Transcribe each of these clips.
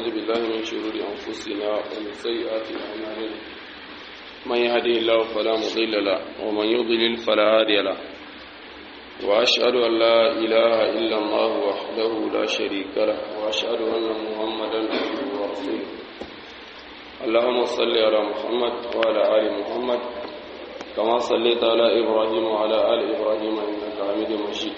بالله من شرور أنفسنا ومن سيئات أعمالنا من يهده الله فلا مضل له ومن يضلل فلا هادي له وأشهد أن لا إله إلا الله وحده لا شريك له وأشهد أن محمدا عبده ورسوله اللهم صل على محمد وعلى آل محمد كما صليت على إبراهيم وعلى آل إبراهيم إنك حميد مجيد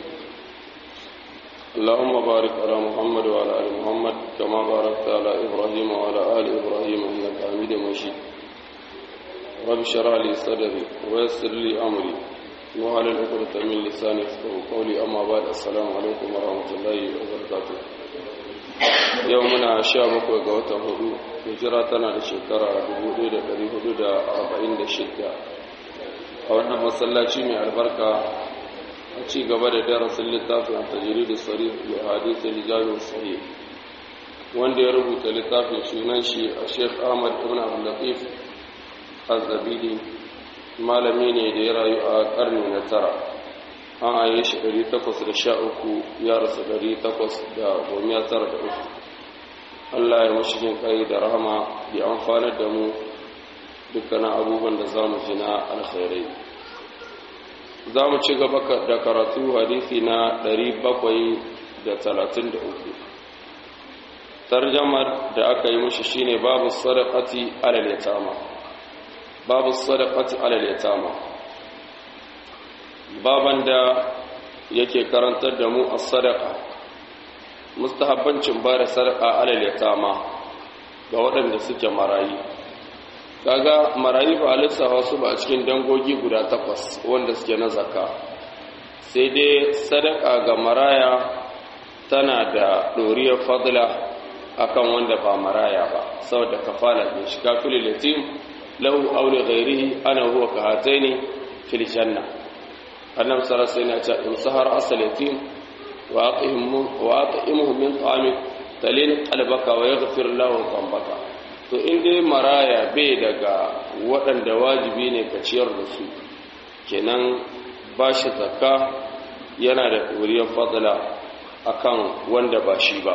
اللهم بارك على محمد وعلى آل محمد كما باركت على إبراهيم وعلى آل إبراهيم إنك حميد مجيد رب اشرح لي صدري ويسر لي أمري وعلى العقدة من لساني يفقهوا قولي أما بعد السلام عليكم ورحمة الله وبركاته يومنا شابك وقوة هدو هجراتنا لشكرا 1446 a wannan masallaci mai albarka a ci gaba da darasin littafin a tajiri da tsari da hadisa lijalin sahih wanda ya rubuta littafin sunan shi a sheikh ahmad ibn abdullatif azzabidi malami ne da ya rayu a karni na tara an aye shi 813 ya rasu 813 Allah ya mashi jin kai da rahama ya amfanar da mu dukkanin abubuwan da za mu ji na alkhairai za mu ci gaba da karatu hadisi na 733 tarjamar da aka yi mashi shine babu sadaqati alal yatama babu sadaqati alal yatama baban da yake karantar da mu as-sadaqa mustahabbancin ba da sadaqa alal yatama ga waɗanda suke marayi kaga marayu ba lissafa su ba a cikin dangogi guda takwas wanda suke na zakka sai dai sadaka ga maraya tana da ɗoriyar fadla akan wanda ba maraya ba saboda kafala ne shi kafin latim lahu aure ghairihi ana huwa ka hataini fil janna annab sarasa yana ce in sahar asalatim wa aqimuhu min ta'amik talin qalbaka wa yaghfir lahu dhanbaka to in dai maraya bai daga waɗanda wajibi ne ka ciyar da su kenan ba shi zakka yana da ɗoriyar fadla akan wanda ba shi ba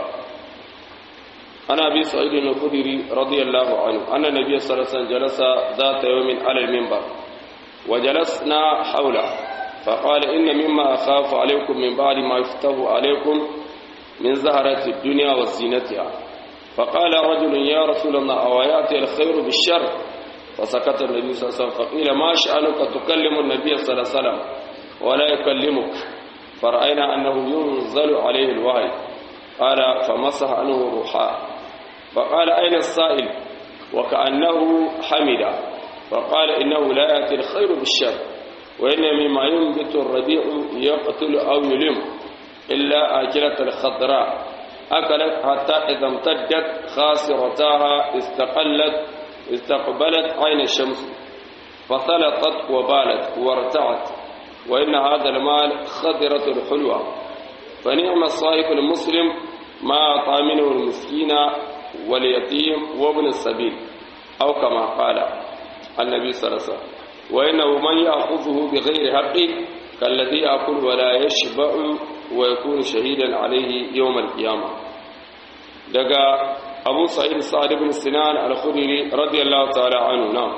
ana bi sa'idun al-khudri radiyallahu anhu anna nabiy sallallahu alaihi wasallam jalasa zata yawmin ala al-minbar wa jalasna hawla فقال إن مما أخاف عليكم من بعد ما يفتح عليكم من زهرة الدنيا وزينتها فقال رجل يا رسول الله أو يأتي الخير بالشر فسكت النبي صلى الله عليه وسلم فقيل ما شأنك تكلم النبي صلى الله عليه وسلم ولا يكلمك فرأينا أنه ينزل عليه الوحي قال فمسح عنه روحا فقال أين السائل وكأنه حمد فقال إنه لا يأتي الخير بالشر وإن مما ينبت الربيع يقتل أو يلم إلا آكلة الخضراء أكلت حتى إذا امتدت خاسرتاها استقلت استقبلت عين الشمس فثلطت وبالت وارتعت وإن هذا المال خضرة الحلوة فنعم الصائف المسلم ما أعطى منه المسكين واليتيم وابن السبيل أو كما قال النبي صلى الله عليه وسلم وإنه من يأخذه بغير حقه كالذي يأكل ولا يشبع ويكون شهيدا عليه يوم القيامة دقا أبو سعيد سعد بن سنان الخدري رضي الله تعالى عنه نعم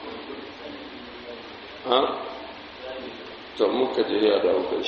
ها تمك جهيا داوكش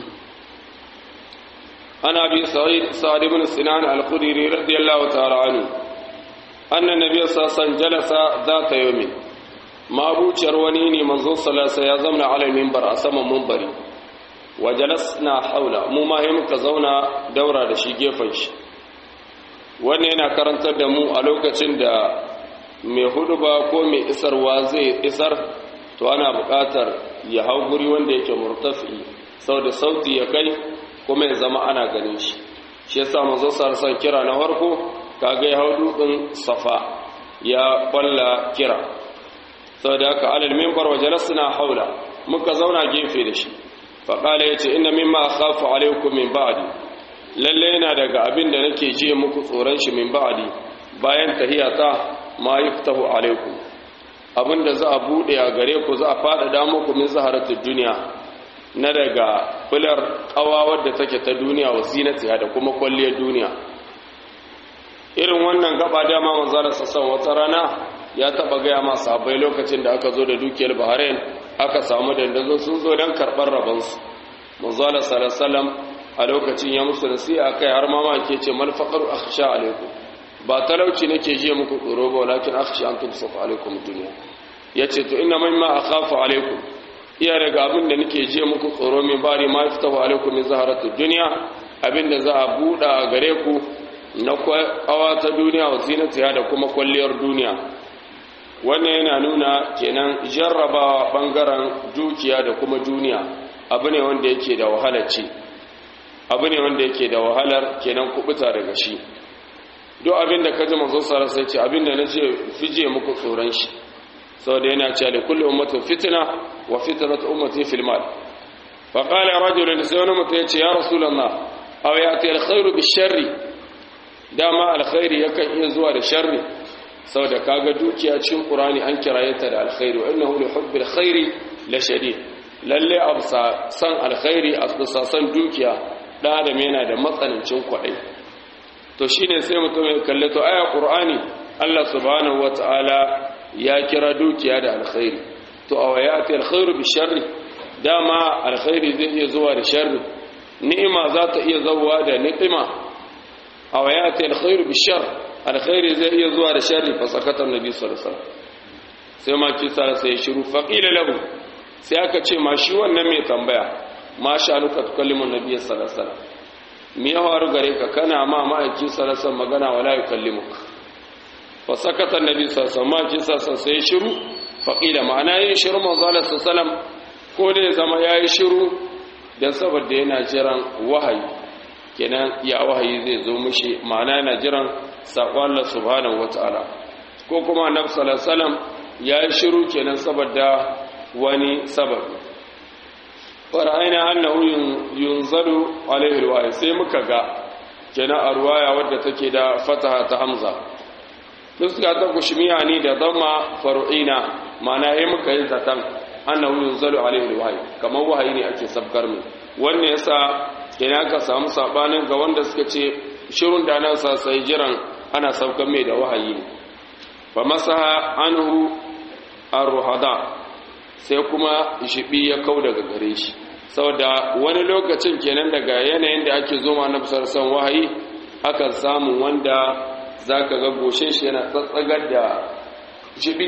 أنا أبي سعيد سعد بن سنان الخدري رضي الله تعالى عنه أن النبي صلى الله عليه وسلم جلس ذات يوم mabuciyar wani ne manzo salasa ya zauna alal mimbar a saman mumbari wa jalasna haula mu ma yi muka zauna daura da shi gefen shi wannan yana karantar da mu a lokacin da mai hudu ba ko mai isarwa zai isar to ana buƙatar ya hau guri wanda yake murtafi sau da sauti ya kai kuma ya zama ana ganin shi shi yasa manzo salasa kira na farko kaga ya hau dutsen safa ya balla kira sau da aka alal mimbar wa jalasna haula muka zauna gefe da shi faƙala ya ce ina mimma khafu alaikum min ba'di lalle yana daga abin da nake ji muku tsoron shi min ba'di bayan tahiyata ma yuftahu alaikum abin da za a bude a gare ku za a faɗaɗa muku min zaharatul duniya na daga fular ƙawa wadda take ta duniya wa zinatiha da kuma kwalliyar duniya irin wannan gaba dama manzala sassan wata rana ya taba gaya ma sahabbai lokacin da aka zo da dukiyar bahrain aka samu dandazo sun zo don karɓar rabansu manzala sallallahu a lokacin ya musu nasiha kai har mama ke ce mal faqaru akhsha alaikum ba talauci nake jiya muku tsoro ba walakin akhsha an tumsafa alaikum dunya yace to inna mimma akhafu alaikum iya daga abin da nake jiya muku tsoro min bari ma yaftahu alaikum min zaharatu dunya abin da za a buɗa a gare ku na kawa ta duniya wa zinatiya da kuma kwalliyar duniya wannan yana nuna kenan jarrabawa bangaren dukiya da kuma duniya abu ne wanda yake da wahalar ci abu ne wanda yake da wahalar kenan kubuta daga shi duk abin da kaji manzo sara sai ce abin da nace fije muku tsoron shi saboda yana cewa li kulli ummatin fitna wa fitnatu ummati fil mal fa qala rajulun sai wani mutum ya ce ya rasulullah aw yati al khairu bi sharri dama alkhairi yakan iya zuwa da sharri saboda kaga dukiya cikin qur'ani an kiraye ta da alkhairi wa innahu li hubbil khairi la shadid lalle absa san alkhairi absa san dukiya dan adam yana da matsanancin kwadai to shine sai mutum ya kalle to aya qur'ani Allah subhanahu wataala ya kira dukiya da alkhairi to awayati alkhairu bi sharri dama alkhairi zai iya zuwa da sharri ni'ima za ta iya zuwa da ni'ima awayati alkhairu bi sharri alkhairi zai iya zuwa da sharri fa sakata annabi sallallahu alaihi wasallam sai ma kisa sai shiru faqila lahu sai aka ce ma shi wannan mai tambaya ma sha nuka tukallimu annabi sallallahu alaihi wasallam me ya faru gare ka kana ma ma'aiki sallallahu alaihi wasallam magana wala yukallimuka fa sakata annabi sallallahu alaihi wasallam kisa sai shiru faqila ma'ana yin shiru manzo sallallahu alaihi wasallam ko dai zama yayi shiru dan saboda yana jiran wahayi kenan ya wahayi zai zo mishi ma'ana yana jiran saƙon Allah subhanahu wata'ala ko kuma annabi sallallahu alaihi wasallam ya yi shiru kenan saboda wani sababi fara'aina annahu yunzalu alaihi alwahyi sai muka ga kenan a ruwaya wadda take da fataha ta hamza fuska ta kushmiya ne da dhamma faru'ina ma'ana yayi muka yi zatan annahu yunzalu alaihi alwahyi kamar wahayi ne ake sabkar mu wannan yasa kenan ka samu sabanin ga wanda suka ce shirun da nan sa sai jiran ana saukan mai da wahayi ne fa masaha anhu ar-ruhada sai kuma shibi ya kau daga gare shi saboda wani lokacin kenan daga yanayin da ake zo ma na sarsan wahayi akan samu wanda zaka ga goshe shi yana tsatsagar da shibi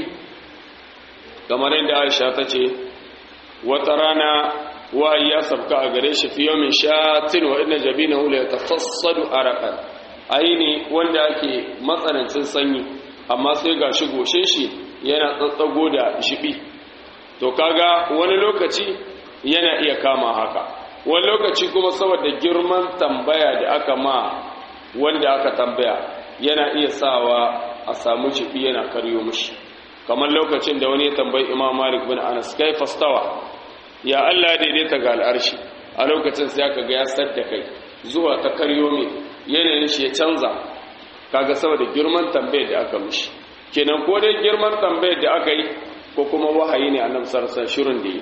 kamar yadda Aisha ta ce wata rana wahayi ya sabka a gare shi fi yawmin shatin wa inna jabinahu la yatafassadu araqan aini wanda ake matsanancin sanyi amma sai ga shi goshe shi yana tsatsago da shibi to kaga wani lokaci yana iya kama haka wani lokaci kuma saboda girman tambaya da aka ma wanda aka tambaya yana iya sawa a samu shibi yana karyo mushi kamar lokacin da wani ya tambayi imam malik bin anas kai fastawa ya Allah daidaita ga al'arshi a lokacin sai aka ga ya sadda kai zuwa ta karyo mai yanayin shi ya canza kaga saboda girman tambayar da aka mishi kenan ko dai girman tambayar da aka yi ko kuma wahayi ne annabi sallallahu alaihi shirin da yi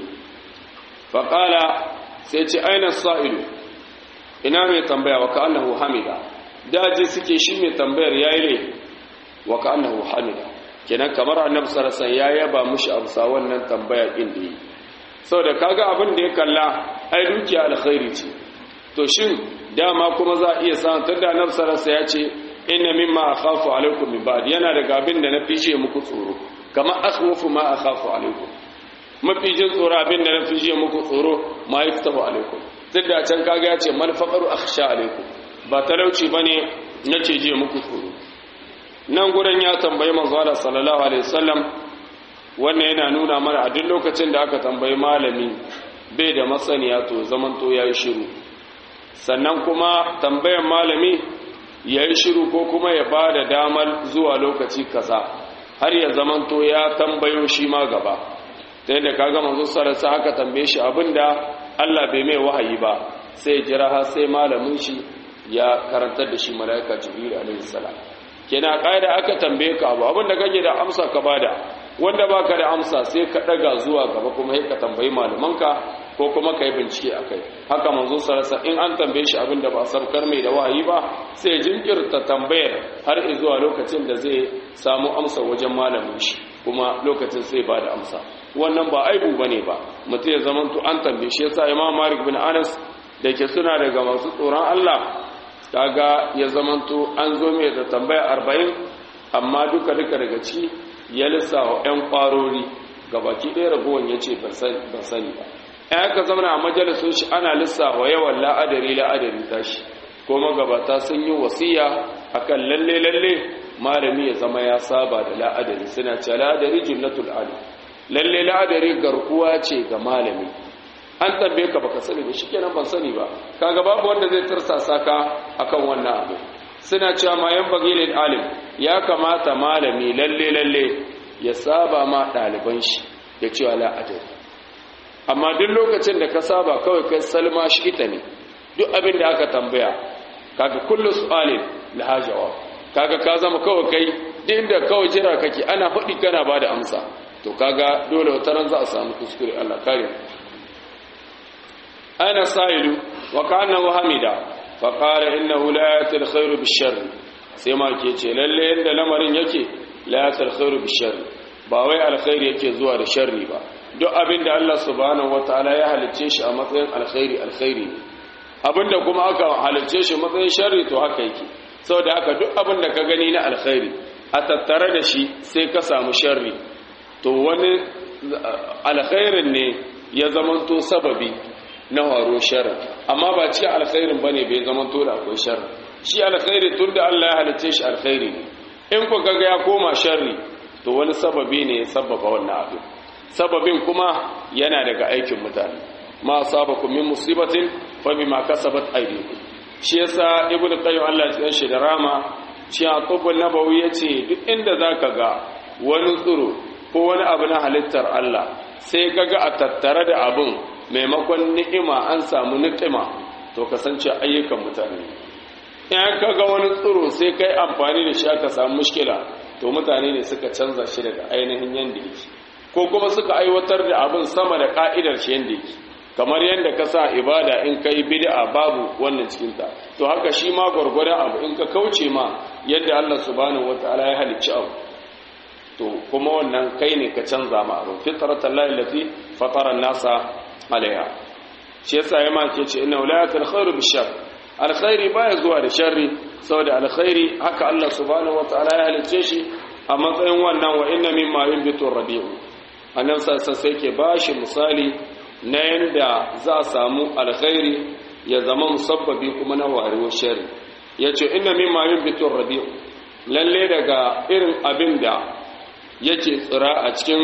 fa qala sai ce aina sa'ilu ina mai tambaya wa ka annahu hamida daji suke shi mai tambayar yayi ne wa ka annahu hamida kenan kamar annabi sallallahu alaihi ya yaba mushi amsa wannan tambaya din da yi saboda kaga abin da ya kalla ai dukiya alkhairi ce to shin dama kuma za a iya samun tunda annabi sallallahu ya ce inna mimma akhafu alaikum min ba'd yana daga abin da na fice muku tsoro kamar akhwafu ma akhafu alaikum mafi jin tsoro abin da na fice muku tsoro ma yaftahu alaikum tunda can kaga ya ce mal faqaru akhsha alaikum ba talauci bane nace je muku tsoro nan gurin ya tambayi manzo Allah sallallahu alaihi wasallam wannan yana nuna mana a duk lokacin da aka tambayi malami bai da masaniya to zaman to yayi shiru sannan kuma tambayan malami yayi shiru ko kuma ya bada damar zuwa lokaci kaza har ya zaman to ya tambayo shi ma gaba ta yadda kaga manzo sallallahu alaihi aka tambaye shi abinda Allah bai mai wahayi ba sai ya jira har sai malamin shi ya karantar da shi malaika jibril alaihi salam kenan kaida aka tambaye ka abu abinda kake da amsa ka bada wanda baka da amsa sai ka daga zuwa gaba kuma sai ka tambayi malamanka ko kuma kai bincike akai haka manzo sarasa in an tambaye shi abinda ba sabkar mai da wahayi ba sai jinkirta tambayar har zuwa lokacin da zai samu amsa wajen malamin shi kuma lokacin sai ba da amsa wannan ba aibu bane ba mutum ya zamanto an tambaye shi yasa imam malik bin anas da ke suna daga masu tsoron Allah kaga ya zamanto an zo mai da tambaya arba'in amma duka duka daga ci ya lissawa 'yan kwarori gabaki ɗaya ragowar ya ce ban sani ba ya ka zama a majalisun shi ana lissawa yawan la'adari la'adari tashi ko magabata sun yi wasiya akan lalle lalle malami ya zama ya saba da la'adari suna ce la'adari jinnatul alim lalle la'adari garkuwa ce ga malami an tambaye ka baka sani ba shikenan ban sani ba kaga babu wanda zai tursasa ka akan wannan abu suna cewa ma yan bagilin alim ya kamata malami lalle lalle ya saba ma ɗaliban shi ya cewa la'adari amma duk lokacin da ka saba kawai kai salma shi ita ne duk abin da aka tambaya kaga kullu su'alin laha jawab kaga ka zama kawai kai duk inda kawai jira kake ana faɗi kana bada amsa to kaga dole wata ran za a samu kuskure Allah kare ana sa'ilu wa kana muhammida fa qala innahu la yatil khairu bishar sai ma ke ce lalle yanda lamarin yake la yatil khairu bishar ba wai alkhairi yake zuwa da sharri ba duk abin da Allah subhanahu wataala ya halicce shi a matsayin alkhairi alkhairi ne abinda kuma aka halicce shi matsayin sharri to haka yake saboda haka duk abin da ka gani na alkhairi a tattare da shi sai ka samu sharri to wani alkhairin ne ya zamanto sababi na waro sharri amma ba ci alkhairin bane bai zamanto da akwai sharri shi alkhairi tun da Allah ya halicce shi alkhairi ne in ku kaga ya koma sharri to wani sababi ne ya sababa wannan abin sababin kuma yana daga aikin mutane ma asabakum min musibatin fa bima kasabat aydikum shi yasa ibnu qayyim Allah ya tsaya shi da rama shi a tubul nabawi yace duk inda zaka ga wani tsuro ko wani abu na halittar Allah sai kaga a tattare da abun maimakon ni'ima an samu ni'ima to kasance ayyukan mutane in kaga wani tsuro sai kai amfani da shi aka samu mushkila to mutane ne suka canza shi daga ainihin yanda yake ko kuma suka aiwatar da abin sama da ka'idar shi yanda yake kamar yadda ka sa ibada in ka yi bid'a babu wannan cikinta to haka shi ma gwargwadon abu in ka kauce ma yadda Allah subhanahu wataala ya halicci abu to kuma wannan kai ne ka canza ma abu fitratan lahi lati fatara nasa alaiha shi yasa ya ma ke ce inna walayatul khairu bishar alkhairi baya zuwa da sharri saboda alkhairi haka Allah subhanahu wataala ya halicce shi a matsayin wannan wa inna mimma yunbitu rabi'u annan sassa sai ke bashi misali na yanda za a samu alkhairi ya zama musabbabi kuma na warewar shari ya ce ina mimma yin bitin rabi'u lalle daga irin abin da yake tsira a cikin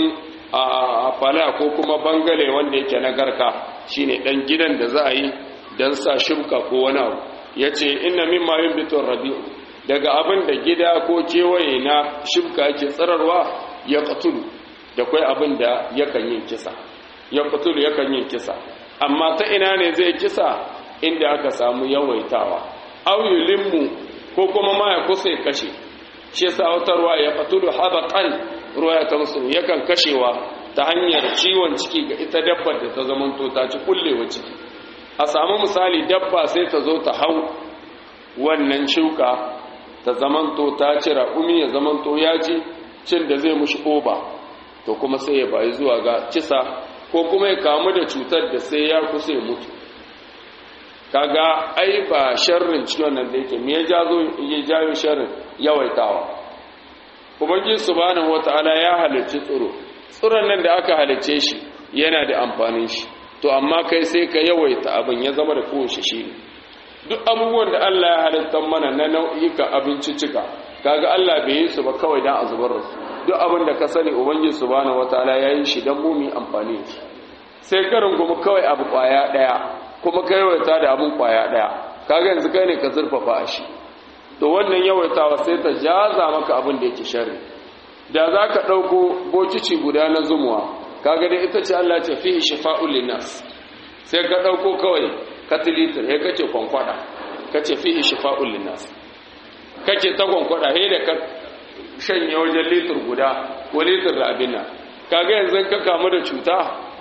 fala ko kuma bangale wanda yake na garka shine dan gidan da za a yi don sa shimka ko wani abu ya ce ina mimma yin bitin rabi'u daga abin da gida ko kewaye na shimka yake tsirarwa ya katulu da kwai abin da yakan yin kisa ya fitulu yakan yin kisa amma ta ina ne zai kisa inda aka samu yawaitawa auyulinmu ko kuma ma ya kusa ya kashe shi sautarwa ya fitulu habaƙan ruwa ya tamsu yakan kashewa ta hanyar ciwon ciki ga ita dabbar da ta zamanto ta ci kullewa ciki a samu misali dabba sai ta zo ta hau wannan shuka ta zamanto ta ci raƙumi ya zamanto ya ci cin da zai mushi oba to kuma sai ya bayi zuwa ga kisa ko kuma ya kamu da cutar da sai ya kusa ya mutu kaga ai ba sharrin ciwon nan da yake me ya jazo ya jayo sharrin yawaitawa ubangiji subhanahu wataala ya halicci tsiro tsiron nan da aka halicce shi yana da amfanin shi to amma kai sai ka yawaita abin ya zama da kowace shi ne duk abubuwan da Allah ya halitta mana na nau'ika abinciccika kaga Allah bai yi su ba kawai dan a zubar da su duk abin da ka sani ubangiji subhanahu wataala ya yi shi dan mu mu amfani shi sai karin kuma kawai abu kwaya daya kuma kai yawaita da abun kwaya daya kaga yanzu kai ne ka zurfafa a shi to wannan yawaitawa sai ta jaza maka abin da yake sharri da za ka ɗauko bokici guda na zumuwa kaga dai ita ce Allah ce fihi shifa'ul linnas sai ka ɗauko kawai katilitar ya kace kwankwada kace fihi shifa'ul linnas kake ta kwankwada he da ka shanye wajen litir guda ko litir da abin nan kaga yanzu ka kamu da cuta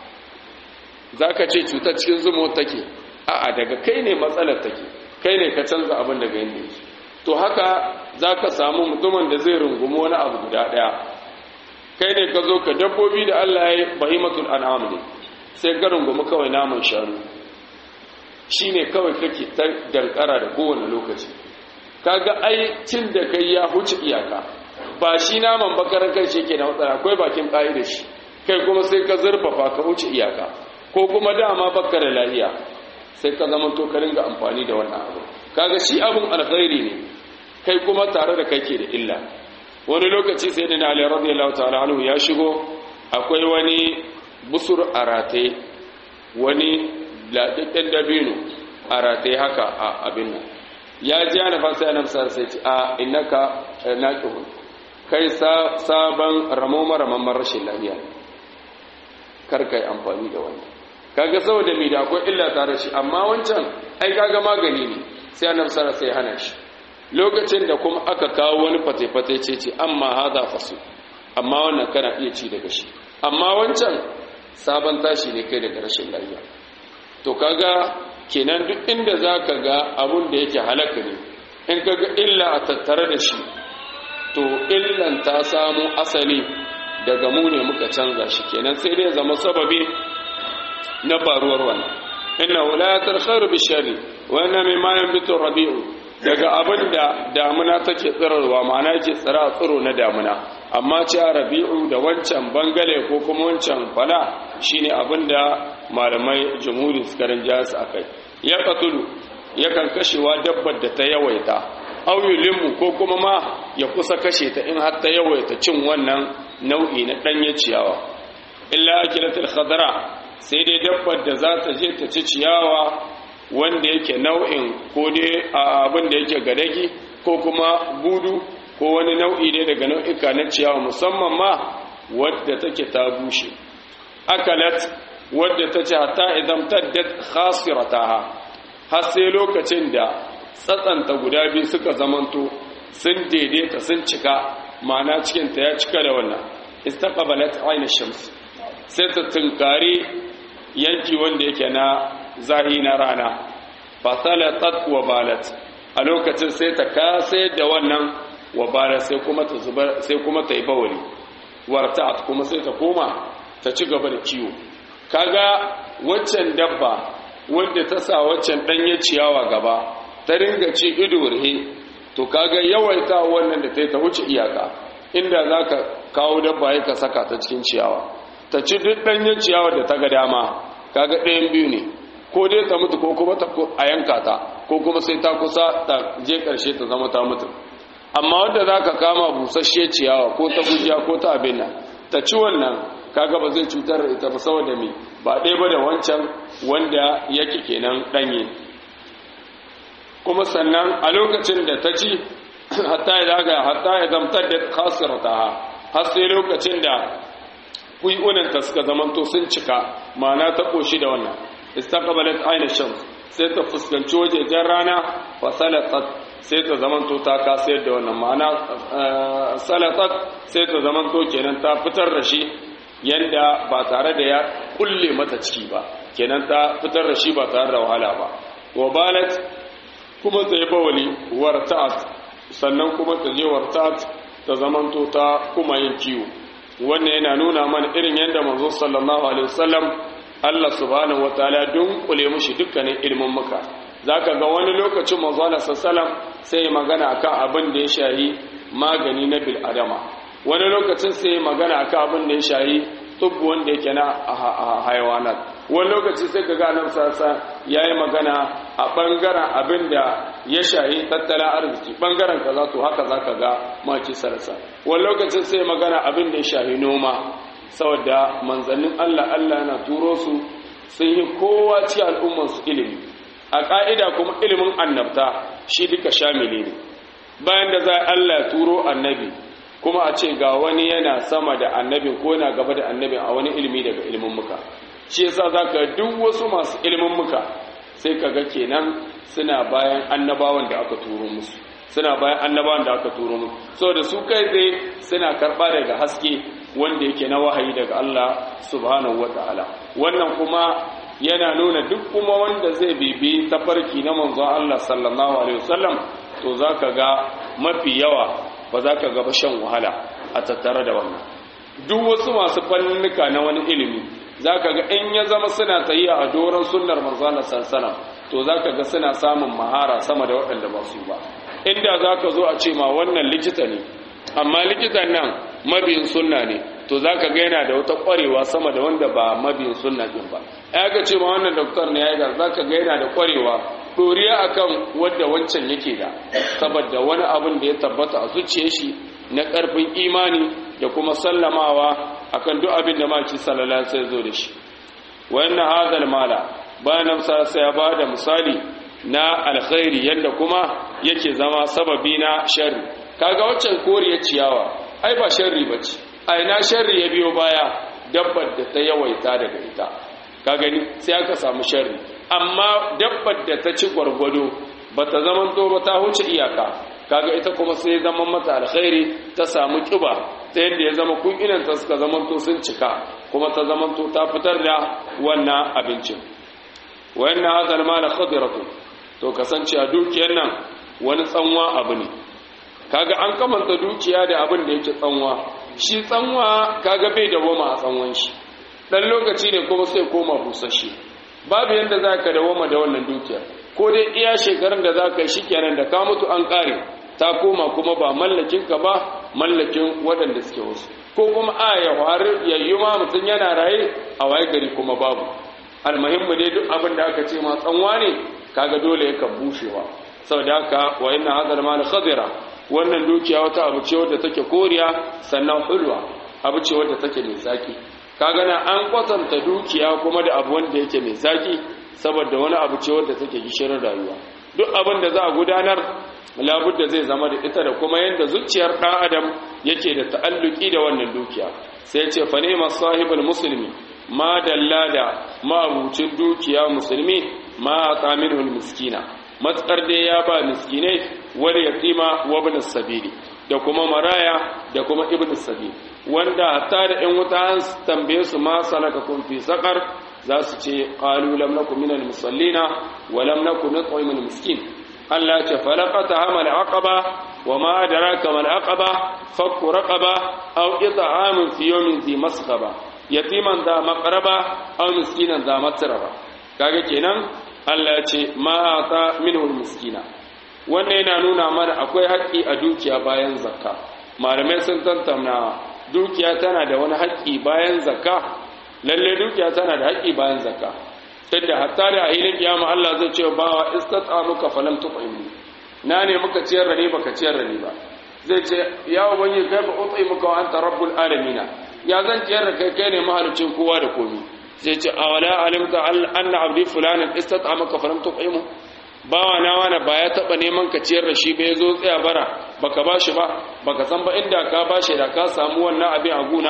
zaka ce cuta cikin zumuwa take a'a daga kai ne matsalar take kai ne ka canza abin daga yanda yake to haka za ka samu mutumin da zai rungumi wani abu guda ɗaya kai ne ka zo ka dabbobi da Allah ya yi bahimatul an'am ne sai ka rungumi kawai naman shanu shi ne kawai kake ta dankara da kowane lokaci kaga ai cin da kai ya huce iyaka ba shi naman bakarar kai shi ke na matsala akwai bakin ƙa'i da shi kai kuma sai ka zurfafa ka huce iyaka ko kuma dama baka da lahiya sai ka zama to ka ringa amfani da wannan abu kaga shi abun alkhairi ne kai kuma tare da kai ke da illa wani lokaci sai da Ali radiyallahu ta'ala anhu ya shigo akwai wani busur arate wani ladaddan dabino arate haka a abin nan ya ji ana fasa yana fasa sai ce a innaka naqihun kai sabon ramo maraman rashin lafiya kar kai amfani da wannan kaga saboda mai da akwai illa tare shi amma wancan ai kaga magani ne sai annabi sallallahu sai hana shi lokacin da kuma aka kawo wani fate-fate ce ce amma haza fasu amma wannan kana iya ci daga shi amma wancan sabon tashi ne kai daga rashin lafiya to kaga kenan duk inda zaka ga abun da yake halaka ne in kaga illa a tattare da shi to illan ta samu asali daga mu ne muka canza shi kenan sai dai zama sababi na faruwar wannan inna wulayatul khairu bishari wa inna mimma yanbitu rabi'u daga abin da damuna take tsirarwa ma'ana yake tsira tsiro na damuna amma ce rabi'u da wancan bangale ko kuma wancan fala shine abin da malamai jumhuri suka rinja su akai ya qatulu yakan kashewa dabbar da ta yawaita aw yulimu ko kuma ma ya kusa kashe ta in har ta yawaita cin wannan nau'i na danye ciyawa illa akilatul khadra sai dai dabbar da za ta je ta ci ciyawa wanda yake nau'in ko dai abin da yake gadagi ko kuma gudu ko wani nau'i ne daga nau'ika na ciyawa musamman ma wadda take ta bushe akalat wadda ta ce hatta idan taddat khasirataha har sai lokacin da tsatsanta guda biyu suka zamanto sun daidaita sun cika ma'ana cikin ta ya cika da wannan istaqbalat ayna shams sai ta tunkari yanki wanda yake na zahi na rana fasalatat wa balat a lokacin sai ta kase da wannan wa balat sai kuma ta zubar sai kuma ta yi bawali warta'at kuma sai ta koma ta ci gaba da ciwo kaga waccan dabba wanda ta sa waccan danye ciyawa gaba ta ringa ci ido rihe to kaga yawaita wannan da ta yi ta wuce iyaka inda zaka kawo dabba ya ka saka ta cikin ciyawa ta ci duk ɗanyen ciyawa da ta ga dama kaga ɗayan biyu ne ko dai ta mutu ko kuma ta a yanka ta ko kuma sai ta kusa ta je ƙarshe ta zama ta mutu amma wanda za ka kama busasshe ciyawa ko ta gujiya ko ta abin nan ta ci wannan kaga ba zai cutar da ita ba saboda me ba ɗaya ba da wancan wanda yake kenan ɗanye kuma sannan a lokacin da ta ci hatta ya daga hatta ya zamtar da khasirata har sai lokacin da kuyunanta suka zamanto sun cika ma'ana ta koshi da wannan istaqbalat ayna shams sai ta fuskanci wajejen rana fa salatat sai ta zamanto ta kasayar da wannan ma'ana salatat sai ta zamanto kenan ta fitar da shi yanda ba tare da ya kulle mata ciki ba kenan ta fitar da shi ba tare da wahala ba wa balat kuma ta yi bawali warta'at sannan kuma ta je warta'at ta zamanto ta kuma yin kiwo wannan yana nuna mana irin yadda manzo sallallahu alaihi wasallam Allah subhanahu wataala dunkule mushi dukkanin ilmin muka zaka ga wani lokacin manzo Allah sallallahu sai magana akan abin da ya shahi magani na bil adama wani lokacin sai magana akan abin da ya shahi tubbu wanda yake na hayawanat wani lokaci sai kaga nan sasa yayi magana a bangaren abin da ya shahi tattalin arziki bangaren kaza to haka zaka ga maki sarasa wani lokacin sai magana abin da ya shahi noma saboda manzannin Allah Allah na turo su sun yi kowa ci al'umman su ilimi a ka'ida kuma ilimin annabta shi duka shamili ne bayan da za Allah turo annabi kuma a ce ga wani yana sama da annabin ko yana gaba da annabin a wani ilimi daga ilimin muka shi yasa zaka duk wasu masu ilimin muka sai kaga kenan suna bayan annabawan da aka turo musu suna bayan annabawan da aka turo musu saboda su kai tsaye suna karba daga haske wanda yake na wahayi daga Allah subhanahu wataala wannan kuma yana nuna duk kuma wanda zai bibi tafarki na manzon Allah sallallahu alaihi wasallam to to za ka ga mafi yawa ba za ka gaba shan wahala a tattare da wannan duk wasu masu fannuka na wani ilimi za ka ga in ya zama suna tayiya a doron sunnar manzana sansana to za ka ga suna samun mahara sama da waɗanda ba su ba inda za ka zo a ce ma wannan likita ne amma likitan nan mabiyin sunna ne to za ka ga yana da wata ƙwarewa sama da wanda ba mabiyin sunna ɗin ba ya ga ce ma wannan doktor ne ya yi za ka ga yana da ƙwarewa ɗoriya akan wadda wancan yake da saboda wani abin da ya tabbata a zuciyar shi na ƙarfin imani da kuma sallamawa akan duk abin da maki sallallahu sai zo da shi wayanna hadal mala bayan sai ya ba da misali na alkhairi yadda kuma yake zama sababi na sharri kaga waccan koriyar ciyawa ai ba sharri bace ai na sharri ya biyo baya dabbar da ta yawaita daga ita ka gani sai aka samu sharri amma dabbar da ta ci gwargwado bata zaman to ba ta huce iyaka kaga ita kuma sai zaman mata alkhairi ta samu kiba ta yadda ya zama kunginan ta suka zaman to sun cika kuma ta zaman to ta fitar da wannan abincin wayanna hadal mala khadiratu to kasance a dukiyar nan wani tsanwa abu ne kaga an kamanta dukiya da abin da yake tsanwa shi tsanwa kaga bai da woma a tsanwan shi dan lokaci ne kuma sai koma busasshe babu yanda zaka da woma da wannan dukiyar ko dai iya shekarun da zaka yi shikenan da ka mutu an kare ta koma kuma ba mallakin ka ba mallakin waɗanda suke wasu ko kuma a ya faru yayyu ma mutum yana raye a waye gari kuma babu almuhimmu dai duk abin da aka ce ma tsanwa ne kaga dole yakan bushewa saboda haka wa inna hadal mal khadira wannan dukiya wata abu ce wadda take koriya sannan hulwa abu ce wadda take mai zaki kaga na an kwatanta dukiya kuma da abu wanda yake mai zaki saboda wani abu ce wadda take gishirin rayuwa duk abin da za a gudanar labudda zai zama da ita da kuma yadda zuciyar ɗan adam yake da ta'alluki da wannan dukiya sai ce fa ne sahibul musulmi ma dalla da ma'abucin dukiya musulmi ma tsaminul miskina matsar dai ya ba miskinai wani yatima wa ibn sabili da kuma maraya da kuma ibn sabili wanda hatta da ɗan wuta an tambaye su ma salaka kun fi sakar za su ce qalu lam nakum minal musallina wa lam nakun nut'imul miskin Allah ce falaqata hamal aqaba wa ma adraka mal aqaba fakku raqaba aw it'amun fi yawmin zi masghaba yatiman da maqraba aw miskinan da matraba kaga kenan Allah ya ce ma ata minhu miskina wannan yana nuna mana akwai haƙƙi a dukiya bayan zakka malamai sun tantamna dukiya tana da wani haƙƙi bayan zakka lalle dukiya tana da haƙƙi bayan zakka tunda hatta da ahilin kiyama Allah zai ce bawa istat'amuka falam tuqimni na ne muka ciyar da ni baka ciyar da ni ba zai ce ya ubangi kai ba ut'imuka wa anta rabbul alamin ya zan ciyar da kai kai ne mahalicin kowa da komai zai ce awala alimta anna abdi fulanin istat'amaka falam tuqimu bawa na wani ba ya taba neman ka ciyar da shi ba yazo tsaya bara baka bashi ba baka san ba inda ka bashi da ka samu wannan abin a guna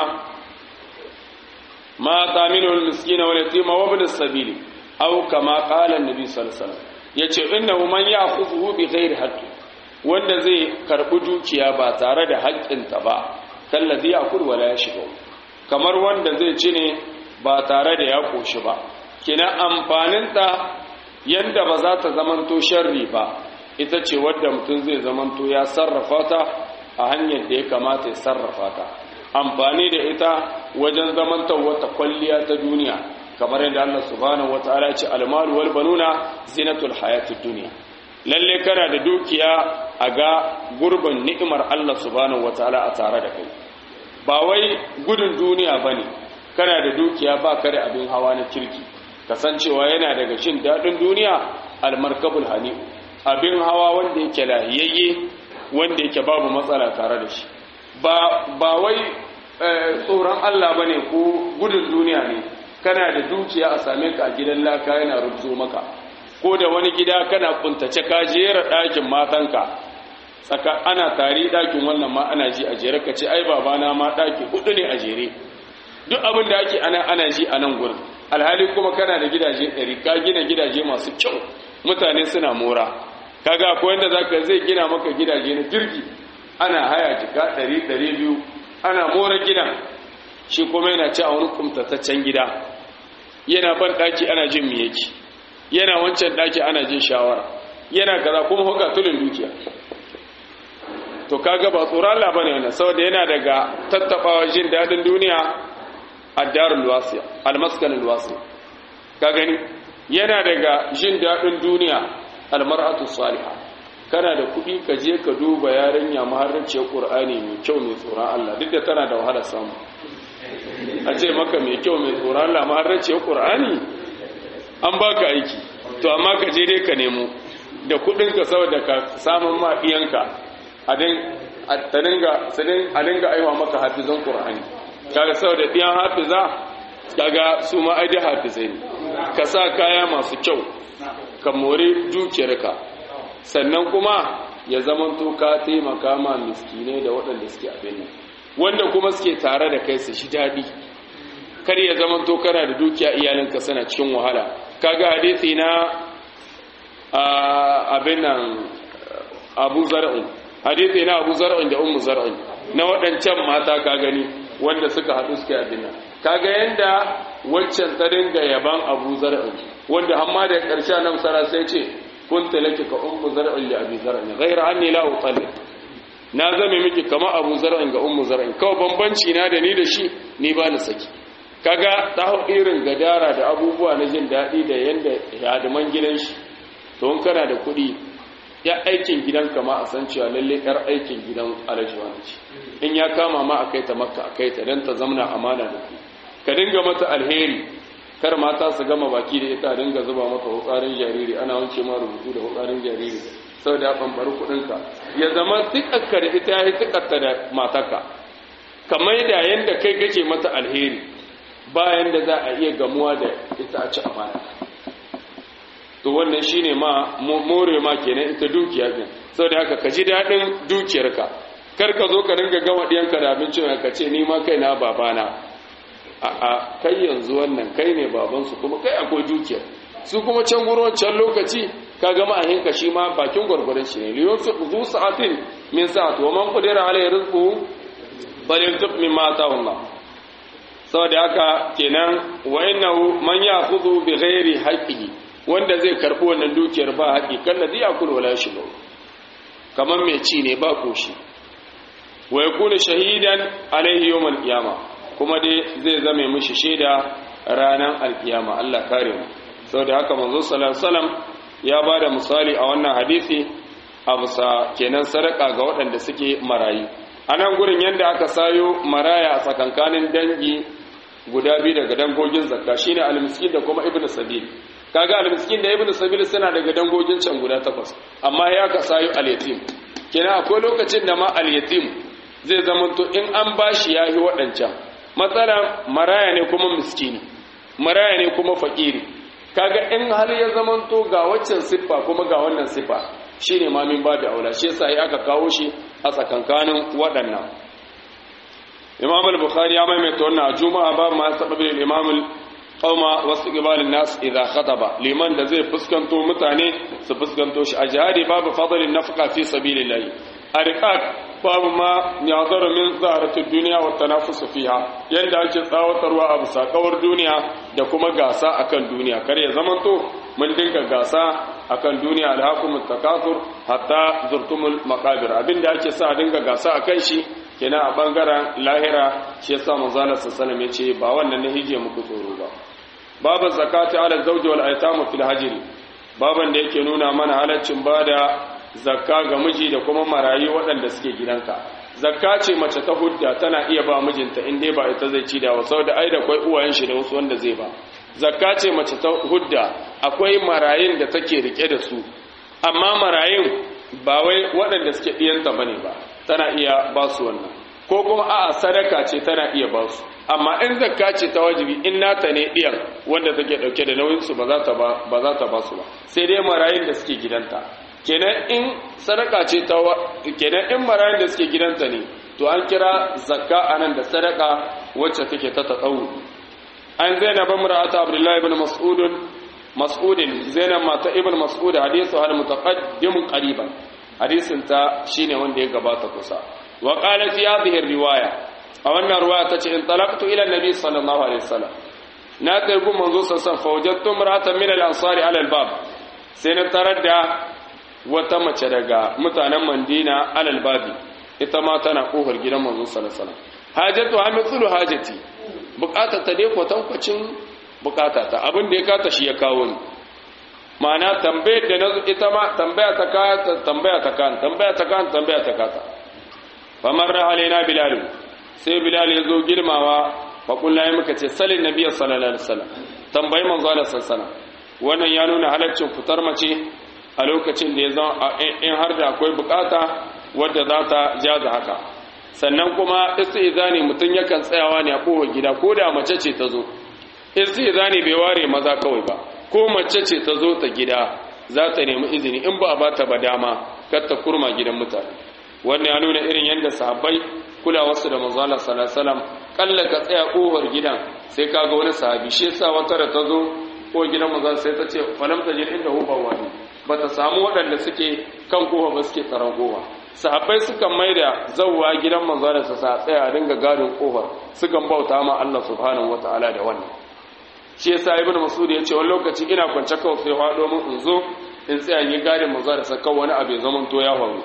ma taminu almiskin wal yatima wa ibn as-sabil aw kama qala an-nabi sallallahu alaihi wasallam yace innahu man ya'khudhu bi ghairi haqqi wanda zai karbi dukiya ba tare da haƙƙinta ba kallazi yakul wala yashbu kamar wanda zai ci ne ba tare da ya koshi ba kina amfaninta yanda ba za ta zamanto sharri ba ita ce wadda mutum zai zamanto ya sarrafa ta a hanyar da ya kamata ya sarrafa ta amfani da ita wajen zamantar wata kwalliya ta duniya kamar yadda Allah subhanahu wataala ce almalu wal banuna zinatul hayatid dunya lalle kana da dukiya a ga gurbin ni'imar Allah subhanahu wataala a tare da kai ba wai gudun duniya bane kana da dukiya ba ka da abin hawa na kirki kasancewa yana daga shin daɗin duniya almarkabul hani abin hawa wanda yake lahiyayye wanda yake babu matsala tare da shi ba wai tsoron Allah ba ne ko gudun duniya ne kana da dukiya a same ka a gidan laka yana rubzo maka ko da wani gida kana kuntace ka jera ɗakin matanka tsaka ana tari ɗakin wannan ma ana ji a jere ka ce ai babana ma ɗaki hudu ne a jere duk abin da ake ana ana ji a nan gurin alhali kuma kana da gidaje ɗari ka gina gidaje masu kyau mutane suna mora kaga akwai wanda zaka zai gina maka gidaje na jirgi ana haya jika ɗari ɗari biyu ana mora gidan shi kuma yana ci a wani kumtataccen gida yana ban ɗaki ana jin me yake yana wancan ɗaki ana jin shawara yana kaza kuma hukka tulin dukiya to kaga ba tsoron Allah bane wannan saboda yana daga tattabawa jin dadin duniya ad-darul wasiya al-maskanul wasiya ka gani yana daga jin dadin duniya al-mar'atu salihah kana da kuɗi ka je ka duba yarinya maharraciyar Qur'ani mai kyau mai tsoron Allah duk da tana da wahala samu a ce maka mai kyau mai tsoron Allah maharraciyar Qur'ani an baka aiki to amma ka je dai ka nemo da kuɗinka saboda ka samun ma iyanka a dinga aiwa maka hafizan ƙur'ani kaga saboda ɗiyan hafiza kaga su ma aidi hafizai ne ka sa kaya masu kyau ka more dukiyarka sannan kuma ya zamanto ka taimaka ma miskinai da waɗanda suke abin nan wanda kuma suke tare da kai su shi daɗi kar ya zamanto kana da dukiya iyalinka suna cikin wahala kaga hadisi na abin nan abu zar'in hadithi na abu zar'in da ummu zar'in na waɗancan mata ka gani wanda suka haɗu suka yi nan kaga yanda waccan ta dinga yaban abu zar'in wanda hamma da ƙarshe nan sara sai ce kun talaki ka ummu zar'in da abi zar'in ghaira anni la utalli na zame miki kama abu zar'in ga ummu zar'in kawai bambanci na da ni da shi ni ba ni saki kaga ta hau irin gadara da abubuwa na jin daɗi da yanda hadiman gidan shi to in kana da kuɗi ya aikin gidanka ma a san cewa lalle yar aikin gidan alhaji wani ce in ya kama ma a kai ta makka a kai ta don ta zamna amana da ku ka dinga mata alheri kar mata su gama baki da ita dinga zuba mata hutsarin jariri ana wance ma rubutu da hutsarin jariri sau da ɓambar kuɗinka ya zama tukakka da ita ya yi tukakka da mataka kamar da yadda kai kake mata alheri bayan da za a iya gamuwa da ita a ci amana to wannan shine ma more ma kenan ita dukiya din saboda haka ka ji dadin dukiyarka kar ka zo ka dinga gama diyanka da abincin ka ce ni ma kai na babana a a kai yanzu wannan kai ne baban su kuma kai akwai dukiyar su kuma can gurin can lokaci ka ga ma'ahin ka shi ma bakin gwargwaron shi ne liyon su zu sa'atin min sa'at wa man qadira alayhi rizquhu falyunfiq mimma ataahu Allah saboda haka kenan wa innahu man ya'khudhu bi ghairi haqqihi wanda zai karɓi wannan dukiyar ba haƙi kan da zai kula wala shi kamar mai ci ne ba koshi wa yakunu shahidan alaihi yawmal qiyama kuma dai zai zame mishi shaida ranar alkiyama Allah kare mu saboda haka manzo sallallahu alaihi wasallam ya bada misali a wannan hadisi a bisa kenan sadaka ga waɗanda suke marayi anan gurin yanda aka sayo maraya a tsakankanin dangi guda biyu daga dangogin zakka shine al-miskin da kuma ibnu sabil kaga al-miskin da ibnu sabil suna daga dangogin can guda takwas amma ya ka sayo al-yatim kenan akwai lokacin da ma al-yatim zai zamanto in an bashi yahi waɗancan matsala maraya ne kuma miskini maraya ne kuma fakiri kaga in har ya zamanto ga waccan siffa kuma ga wannan siffa shine ma min babu aula shi yasa ya aka kawo shi a tsakankanin waɗannan imam al-bukhari ya maimaita wannan juma'a ba ma sababin imam qauma wasu ibalin nas idza khataba liman da zai fuskanto mutane su fuskanto shi a jihadi babu fadlin nafqa fi sabilillah ariqat babu ma yadaru min zaharati dunya wa tanafus fiha yanda ake tsawatarwa a bisa kawar duniya da kuma gasa akan duniya kar ya zamanto mun dinga gasa akan duniya alhaqumut takathur hatta zurtumul maqabir abinda ake sa dinga gasa akan shi kenan a bangaren lahira shi yasa manzo Allah sallallahu alaihi ce ba wannan ne hije muku tsoro ba babu zakati ala zawji wal aytamu fil hajri baban da yake nuna mana halaccin bada zakka ga miji da kuma marayi waɗanda suke gidanka zakka ce mace ta hudda tana iya ba mijinta in dai ba ita zai ci da wa saboda ai da akwai uwayen shi da wasu wanda zai ba zakka ce mace ta hudda akwai marayin da take rike da su amma marayin ba wai waɗanda suke ɗiyanta bane ba tana iya ba su wannan ko kuma a'a sadaka ce tana iya ba su amma in zakka ce ta wajibi in nata ne ɗiyan wanda take ɗauke da nauyin su ba za ta ba ba za ta ba su ba sai dai marayin da suke gidanta kenan in sadaka ce ta kenan in marayin da suke gidanta ne to an kira zakka anan da sadaka wacce take ta tsawo an zainab imra'atu abdullahi ibn mas'ud mas'ud zainab mata ibn mas'ud hadithu hal mutaqaddim qariban hadisin ta shine wanda ya gabata kusa wa qala fi hadhihi riwaya a wannan riwaya tace in talaqtu ila nabi sallallahu alaihi wasallam na kai gun manzo sallallahu fa wajadtu imra'atan min al-ansari ala al-bab sai na tarar da wata mace daga mutanen Mandina alal babi ita ma tana kofar gidan manzo sallallahu alaihi wasallam hajatu ha mithlu hajati bukata ta dai kwatankwacin bukata ta abin da ya kata shi ya kawo ni ma'ana tambayar da nazo ita ma tambaya ta ka tambaya ta kan tambaya ta kan tambaya ta kata famar alaina bilal sai bilal ya zo girmawa fa kullu muka ce salin nabiyyi sallallahu alaihi wasallam tambayi manzo Allah sallallahu alaihi wasallam wannan ya nuna halaccin fitar mace a lokacin da ya zama in har da akwai bukata wadda za ta jaza haka sannan kuma istizani mutum yakan tsayawa ne a kowa gida ko da mace ce ta zo istizani bai ware maza kawai ba ko mace ce ta zo ta gida za ta nemi izini in ba a ba ta ba dama kar ta kurma gidan mutane wannan ya nuna irin yadda sahabbai kulawarsu da manzo Allah sallallahu alaihi wasallam kalla ka tsaya kofar gidan sai kaga wani sahabi shi yasa wata da ta zo ko gidan manzo sai ta ce falam tajid inda hu bawani bata samu waɗanda suke kan kofa ba suke tsaron kofa sahabbai sukan maida zawwa gidan manzo da sa tsaya a dinga gadin kofar sukan bauta ma Allah subhanahu wataala da wannan shi yasa ibnu mas'ud ya ce wani lokaci ina kwance kawai sai hado mun in zo in tsaya ni gadin manzo da sa kawai wani abu ya zaman to ya faru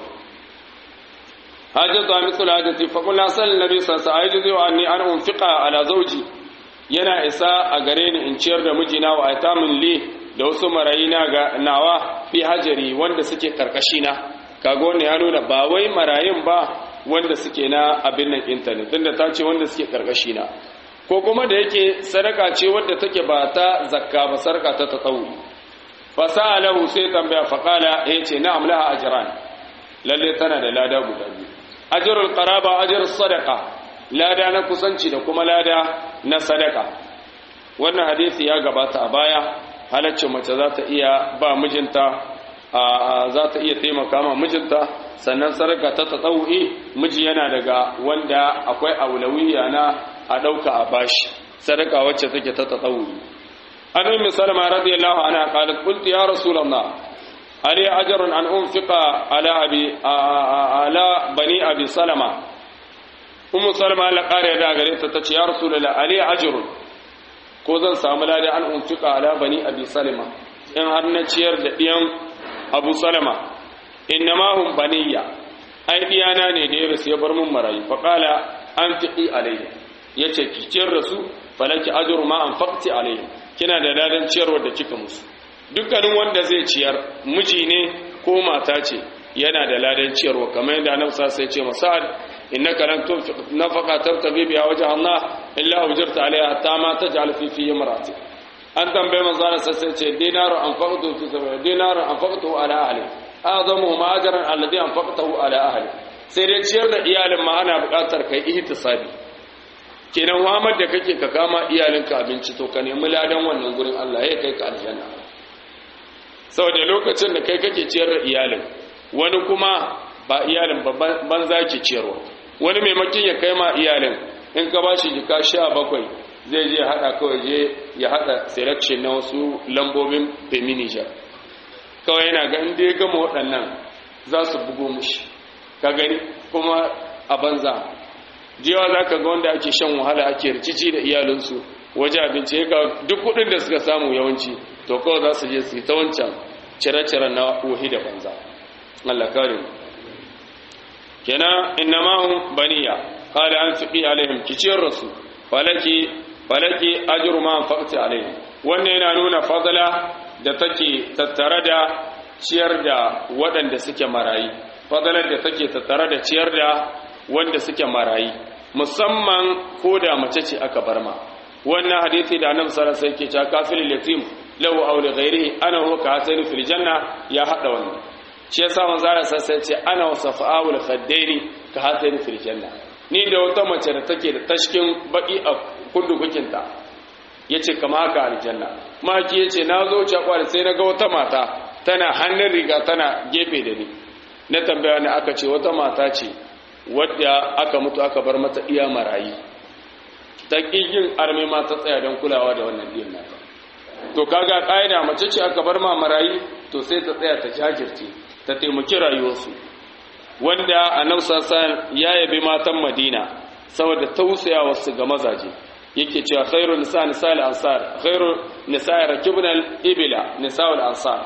hajjatu mithlu hajjati fa qul sal nabi sallallahu alaihi wasallam wa anni ana unfiqa ala zawji yana isa a gare ni in ciyar da mijina wa aitamin li da wasu marayina ga nawa fi hajari wanda suke karkashi na kaga wannan ya nuna ba wai marayun ba wanda suke na abin nan internet tunda ta ce wanda suke karkashi na ko kuma da yake sadaka ce wadda take ba ta zakka ba sarka ta tatawu fa sa'alahu sai tambaya fa qala yace na'am laha ajran lalle tana da lada guda biyu ajrul qaraba ajrus sadaqa lada na kusanci da kuma lada na sadaka wannan hadisi ya gabata a baya halaccin mace za ta iya ba mijinta za ta iya taimaka ma mijinta sannan sadaka ta tsawo'i miji yana daga wanda akwai aulawiya na a ɗauka a bashi sadaka wacce take ta tsawo'i an ummi salama radiyallahu anha qalat qultu ya rasulullah ali ajrun an unfiqa ala abi ala bani abi salama ummu salama Allah kare da gare ta tace ya rasulullah ali ajrun ko zan samu lada an unfiqa ala bani abi salama in har na ciyar da diyan abu salama innama hum baniya ai diyana ne da ya rasu ya bar mun marayu fa qala anfiqi alayhi yace ki ciyar da su falaki ajru ma anfaqti alayhi kina da ladan ciyarwar da kika musu dukkanin wanda zai ciyar miji ne ko mata ce yana da ladan ciyarwa kamar yadda annabi sai ce masa'ad innaka lan tunfiq nafaqa tabtabi biha wajha Allah illa ujirta alaiha hatta ma taj'al fi fi imrati an tambaye manzo Allah sai ce dinaru anfaqtu fi sabili dinaru anfaqtu ala ahli azamu ma ajran alladhi anfaqtahu ala ahli sai dai ciyar da iyalin ma ana buƙatar kai ihtisabi kenan Muhammad da kake ka kama iyalinka abinci to ka nemi ladan wannan gurin Allah ya kai ka aljanna saboda lokacin da kai kake ciyar da iyalin wani kuma ba iyalin banza ke ciyarwa wani maimakin ya kai ma iyalin in ka ba shi jika sha bakwai zai je haɗa kawai je ya haɗa selection na wasu lambobin feminijar kawai yana ga inda ya gama waɗannan za su bugo mushi ka gani kuma a banza jewa za ka ga wanda ake shan wahala ake rikici da iyalinsu waje abinci ya duk kuɗin da suka samu yawanci to kawai za su je su yi ta wancan cire-cire na wahi da banza Allah kare mu kenan innama hum baniya qala anfiqi alaihim kiciyar rasu falaki falaki ajru ma anfaqti alaihim wannan yana nuna fadala da take tattare da ciyar da waɗanda suke marayi fadalar da take tattare da ciyar da wanda suke marayi musamman ko da mace ce aka bar ma wannan hadisi da annabi sallallahu alaihi wasallam yake cewa kafilul yatim lahu aw li ghairihi ana huwa ka hasani fil janna ya hada wannan shi yasa manzo Allah sai ce ana wasafa'ul khaddaini ka hasani fil janna ni da wata mace da take da tashkin baki a kundukukin ta yace kama haka aljanna maki yace na zo cakwar sai na ga wata mata tana hannun riga tana gefe da ni na tambaya ne aka ce wata mata ce wadda aka mutu aka bar mata iya marayi ta ƙigin arme ma ta tsaya don kulawa da wannan ɗin nata to kaga ƙa'ida mace ce aka bar ma marayi to sai ta tsaya ta jajirce ta taimaki rayuwarsu wanda a nan sassan ya yabi matan madina saboda tausaya wasu ga mazaje yake cewa khairu nisa nisa al-ansar khairu nisa rakibna al-ibla nisa al-ansar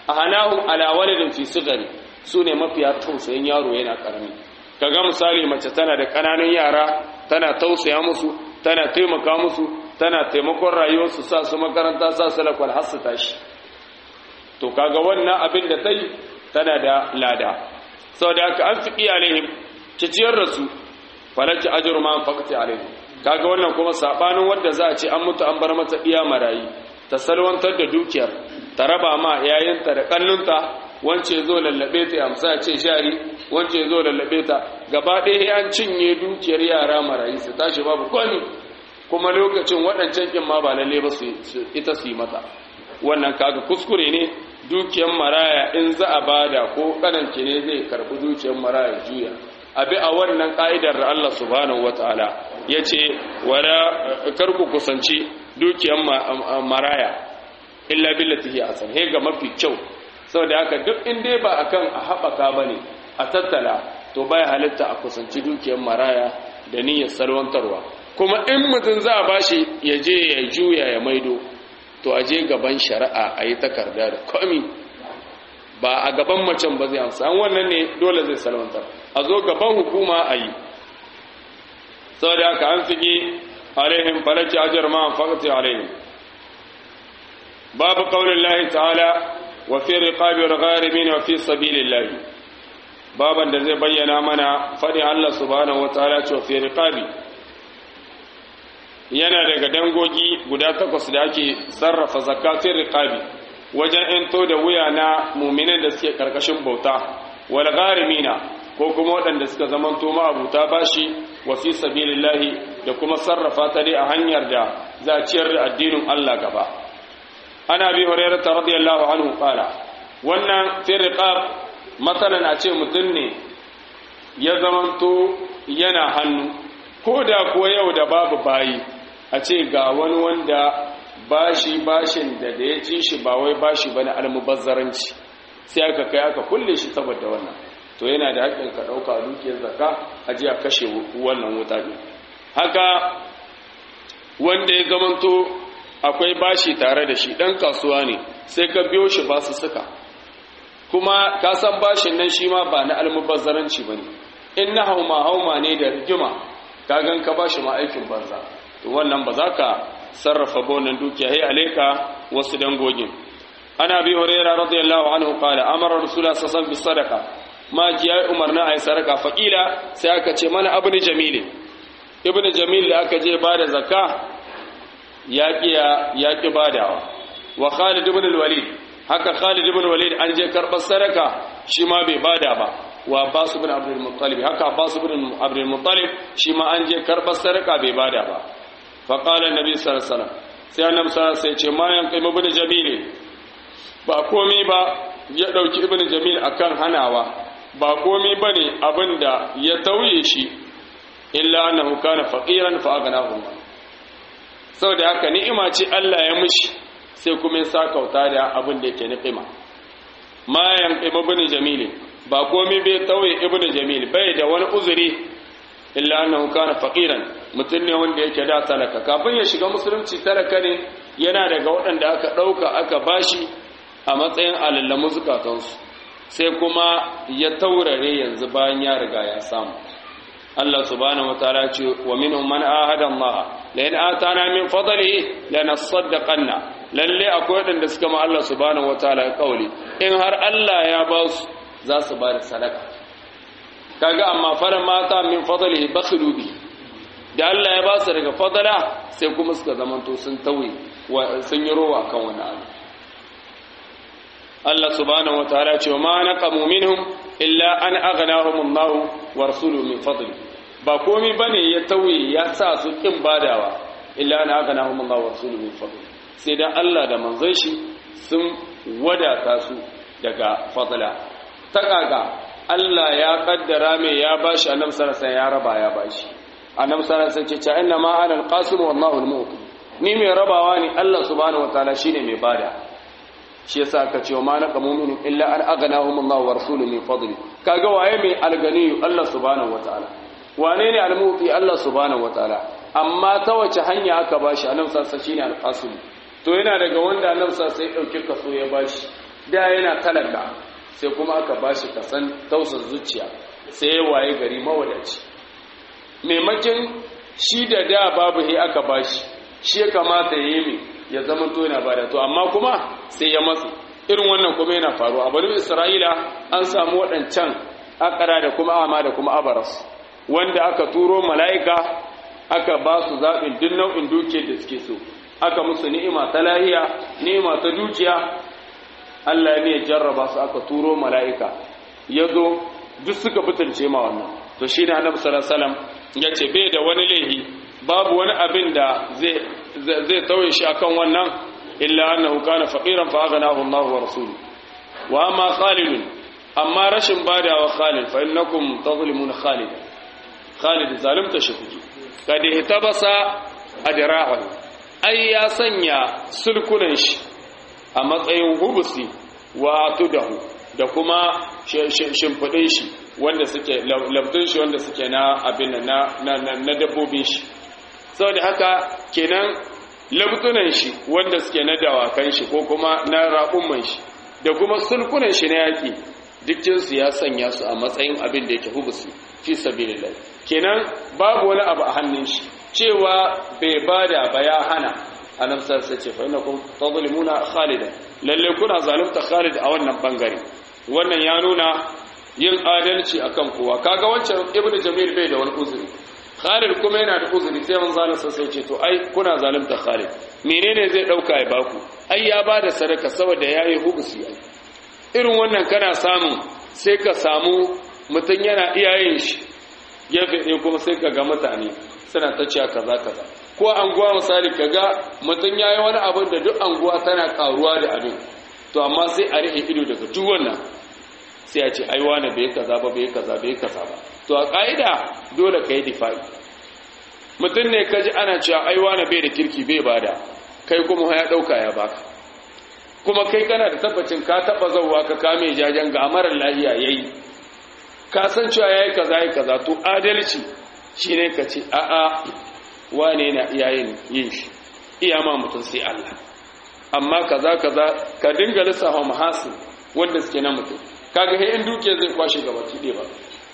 ahanahum ala waladin fi sigari sune mafiya tausayin yaro yana karami kaga misali mace tana da kananan yara tana tausaya musu tana taimaka musu tana taimakon rayuwarsu sa su makaranta sa su lakwal har su tashi to kaga wannan abin da ta yi tana da lada saboda haka an fi iyalihim ciciyar da su falaki ajru ma faqti alaihim kaga wannan kuma sabanin wanda za a ce an mutu an bar mata iya marayi ta salwantar da dukiyar ta raba ma yayinta da kannunta wance zo lallabe ta amsa ce shari wance zo lallabe ta gaba ɗaya an cinye dukiyar yara marayi su tashi babu kwani kuma lokacin waɗancan kin ma ba lalle ba su ita su yi mata wannan kaga kuskure ne dukiyar maraya in za a bada ko kananki ne zai karbi dukiyar maraya juya abi a wannan ka'idar da Allah subhanahu wataala yace wala karku kusanci dukiyar maraya illa billati hi asan he ga mafi kyau saboda haka duk in dai ba akan a habaka bane a tattala to bai halitta a kusanci dukiyar maraya da niyyar salwantarwa kuma in mutum za a bashi ya je ya juya ya maido to a je gaban shari'a a yi takarda da komi ba a gaban macen ba zai amsa an wannan ne dole zai salwantar a zo gaban hukuma a yi sau da aka an fige alaihim falaki ajar ma an fakati alaihim babu kaunin lahi ta'ala wa fi riqabi al-gharimin wa fi sabilillahi baban da zai bayyana mana fadin Allah subhanahu wa ta'ala ce wa fi riqabi yana daga dangogi guda takwas da ake sarrafa zakatun riqabi wajen ento da wuya na muminan da suke karkashin bauta wal gharimina ko kuma waɗanda suka zamanto ma'abuta bashi wa fi sabilillahi da kuma sarrafa ta dai a hanyar da za a ciyar da addinin Allah gaba ana bi hurairah radiyallahu anhu qala wannan fi riqab masalan a ce mutum ne ya zamanto yana hannu ko da kuwa yau da babu bayi a ce ga wani wanda bashi bashin da da ya ci shi ba wai bashi bane almubazzaranci sai aka kai aka kulle shi saboda wannan to yana da haƙƙin ka ɗauka a dukiyar zakka a ji a kashe wannan wuta ne haka wanda ya zamanto akwai bashi tare da shi ɗan kasuwa ne sai ka biyo shi ba su suka kuma ka san bashin nan shi ma ba na almubazzaranci ba ne in na hauma hauma ne da rigima ka gan ka bashi ma aikin banza to wannan ba za ka sarrafa bonan dukiya hai alaika wasu dangogin ana bi hurairah radiyallahu anhu qala amara rasulullah sallallahu alaihi wasallam sadaqa ma ji ya umarna ayi sadaka faqila sai aka ce mana ibn jamil ibn jamil da aka je bada zakka ya kiya ya ki badawa wa khalid ibn al-walid haka khalid ibn walid an je karbar sadaka shi ma bai bada ba wa abbas ibn abdul muttalib haka abbas ibn abdul muttalib shi ma an je karbar sadaka bai bada ba faƙala nabi sarasala sai annab sarasa ya ce mayan kai ibn jamil ba komi ba ya ɗauki ibn jamil akan hanawa ba komi ba ne abin da ya tauye shi illa annahu kana faqiran fa aghnahu Allah saboda haka ni'ima ce Allah ya mishi sai kuma ya sakauta da abin da yake ni'ima mayan kai ibn jamil ba komi bai tauye ibn jamil bai da wani uzuri illa annahu kana faqiran mutum ne wanda yake da talaka kafin ya shiga musulunci talaka ne yana daga waɗanda aka ɗauka aka bashi a matsayin alallamu zukatansu sai kuma ya taurare yanzu bayan ya riga ya samu Allah subhanahu wataala ce wa minhum man ahada Allah la in atana min fadlihi lanasaddaqanna lalle akwai waɗanda suka ma Allah subhanahu wataala kauli in har Allah ya ba su za su ba da sadaka kaga amma fara mata min fadlihi bakhilu bi da Allah ya ba su daga fadala sai kuma suka zamanto sun tauye sun yi rowa kan wani abu Allah subhanahu wataala ce ma naqamu minhum illa an aghnahum Allah wa rasuluhu min fadli ba komai bane ya tauye ya sa su kin badawa illa an aghnahum Allah wa rasuluhu min fadli sai dan Allah da manzon shi sun wadata su daga fadla ta kaga Allah ya kaddara mai ya bashi annabi sallallahu alaihi ya raba ya bashi annabi sallallahu alaihi wasallam ce inna ma ana alqasim wallahu almu'ti ni mai rabawa ne Allah subhanahu wataala shine mai bada shi yasa aka ce ma naqa mu'minu illa an aghnahum Allah wa rasuluhu min fadli kaga waye mai alganiyu Allah subhanahu wataala wane ne almu'ti Allah subhanahu wataala amma ta wace hanya aka bashi annabi sallallahu alaihi shine alqasim to yana daga wanda annabi sallallahu alaihi dauki kaso ya bashi da yana talaka sai kuma aka bashi kasan tausar zuciya sai ya waye gari mawadaci maimakin shi da da babu he aka bashi shi ya kamata ya yi mai ya zama to yana bada to amma kuma sai ya matsu irin wannan kuma yana faruwa a bari isra'ila an samu waɗancan akara da kuma ama da kuma abaras wanda aka turo mala'ika aka ba su zaɓin duk nau'in dukiyar da suke so aka musu ni'ima ta lahiya ni'ima ta dukiya Allah ne ya jarraba su aka turo mala'ika ya zo duk suka butulce ma wannan to shi ne annabi sallallahu alaihi wasallam ya ce bai da wani laihi babu wani abin da zai zai tauye shi akan wannan illa annahu kana faqiran fa aghnahu Allah wa rasuluhu wa amma Khalid amma rashin badawa Khalid fa innakum tazlimuna Khalid Khalid zalimta shi kuke kad ihtabasa adra'ahu ai ya sanya sulkunan shi a matsayin hubusi wa tudahu da kuma shimfidin shi wanda suke labdin shi wanda suke na abin na na dabbobin shi saboda haka kenan labdunan shi wanda suke na dawakan shi ko kuma na raƙumman shi da kuma sulkunan shi na yaƙi dukkinsu ya sanya su a matsayin abin da yake hubusi fi sabilillah kenan babu wani abu a hannun shi cewa bai bada ba ya hana annabi sai ce fa innakum tadlimuna khalidan lalle kuna zalunta khalid a wannan bangare wannan ya nuna yin adalci akan kowa kaga wancan ibnu jamil bai da wani uzuri khalid kuma yana da uzuri sai man zalunta sai ce to ai kuna zalunta khalid menene zai dauka ya baku ai ya bada sadaka saboda yayi hubusi ai irin wannan kana samu sai ka samu mutun yana iyayen shi gefe ɗaya kuma sai ka ga mutane suna ta cewa kaza kaza ko anguwa misali kaga mutum yayi wani abin da duk anguwa tana karuwa da abin to amma sai a rike ido daga duk wannan sai a ce ai wani bai kaza ba bai kaza bai kaza ba to a kaida dole kai difa'i mutum ne kaji ana cewa ai wani bai da kirki bai bada kai kuma ya dauka ya baka kuma kai kana da tabbacin ka taba zawwa ka kame jajen ga amaran lahiya yayi ka san cewa yayi kaza yayi kaza to adalci shine ka ce a'a wane na iyayen yin shi iya ma mutum sai Allah amma kaza kaza ka dinga lissafa mahasin wanda suke na mutum kaga he in duke zai kwashe gaba ki ba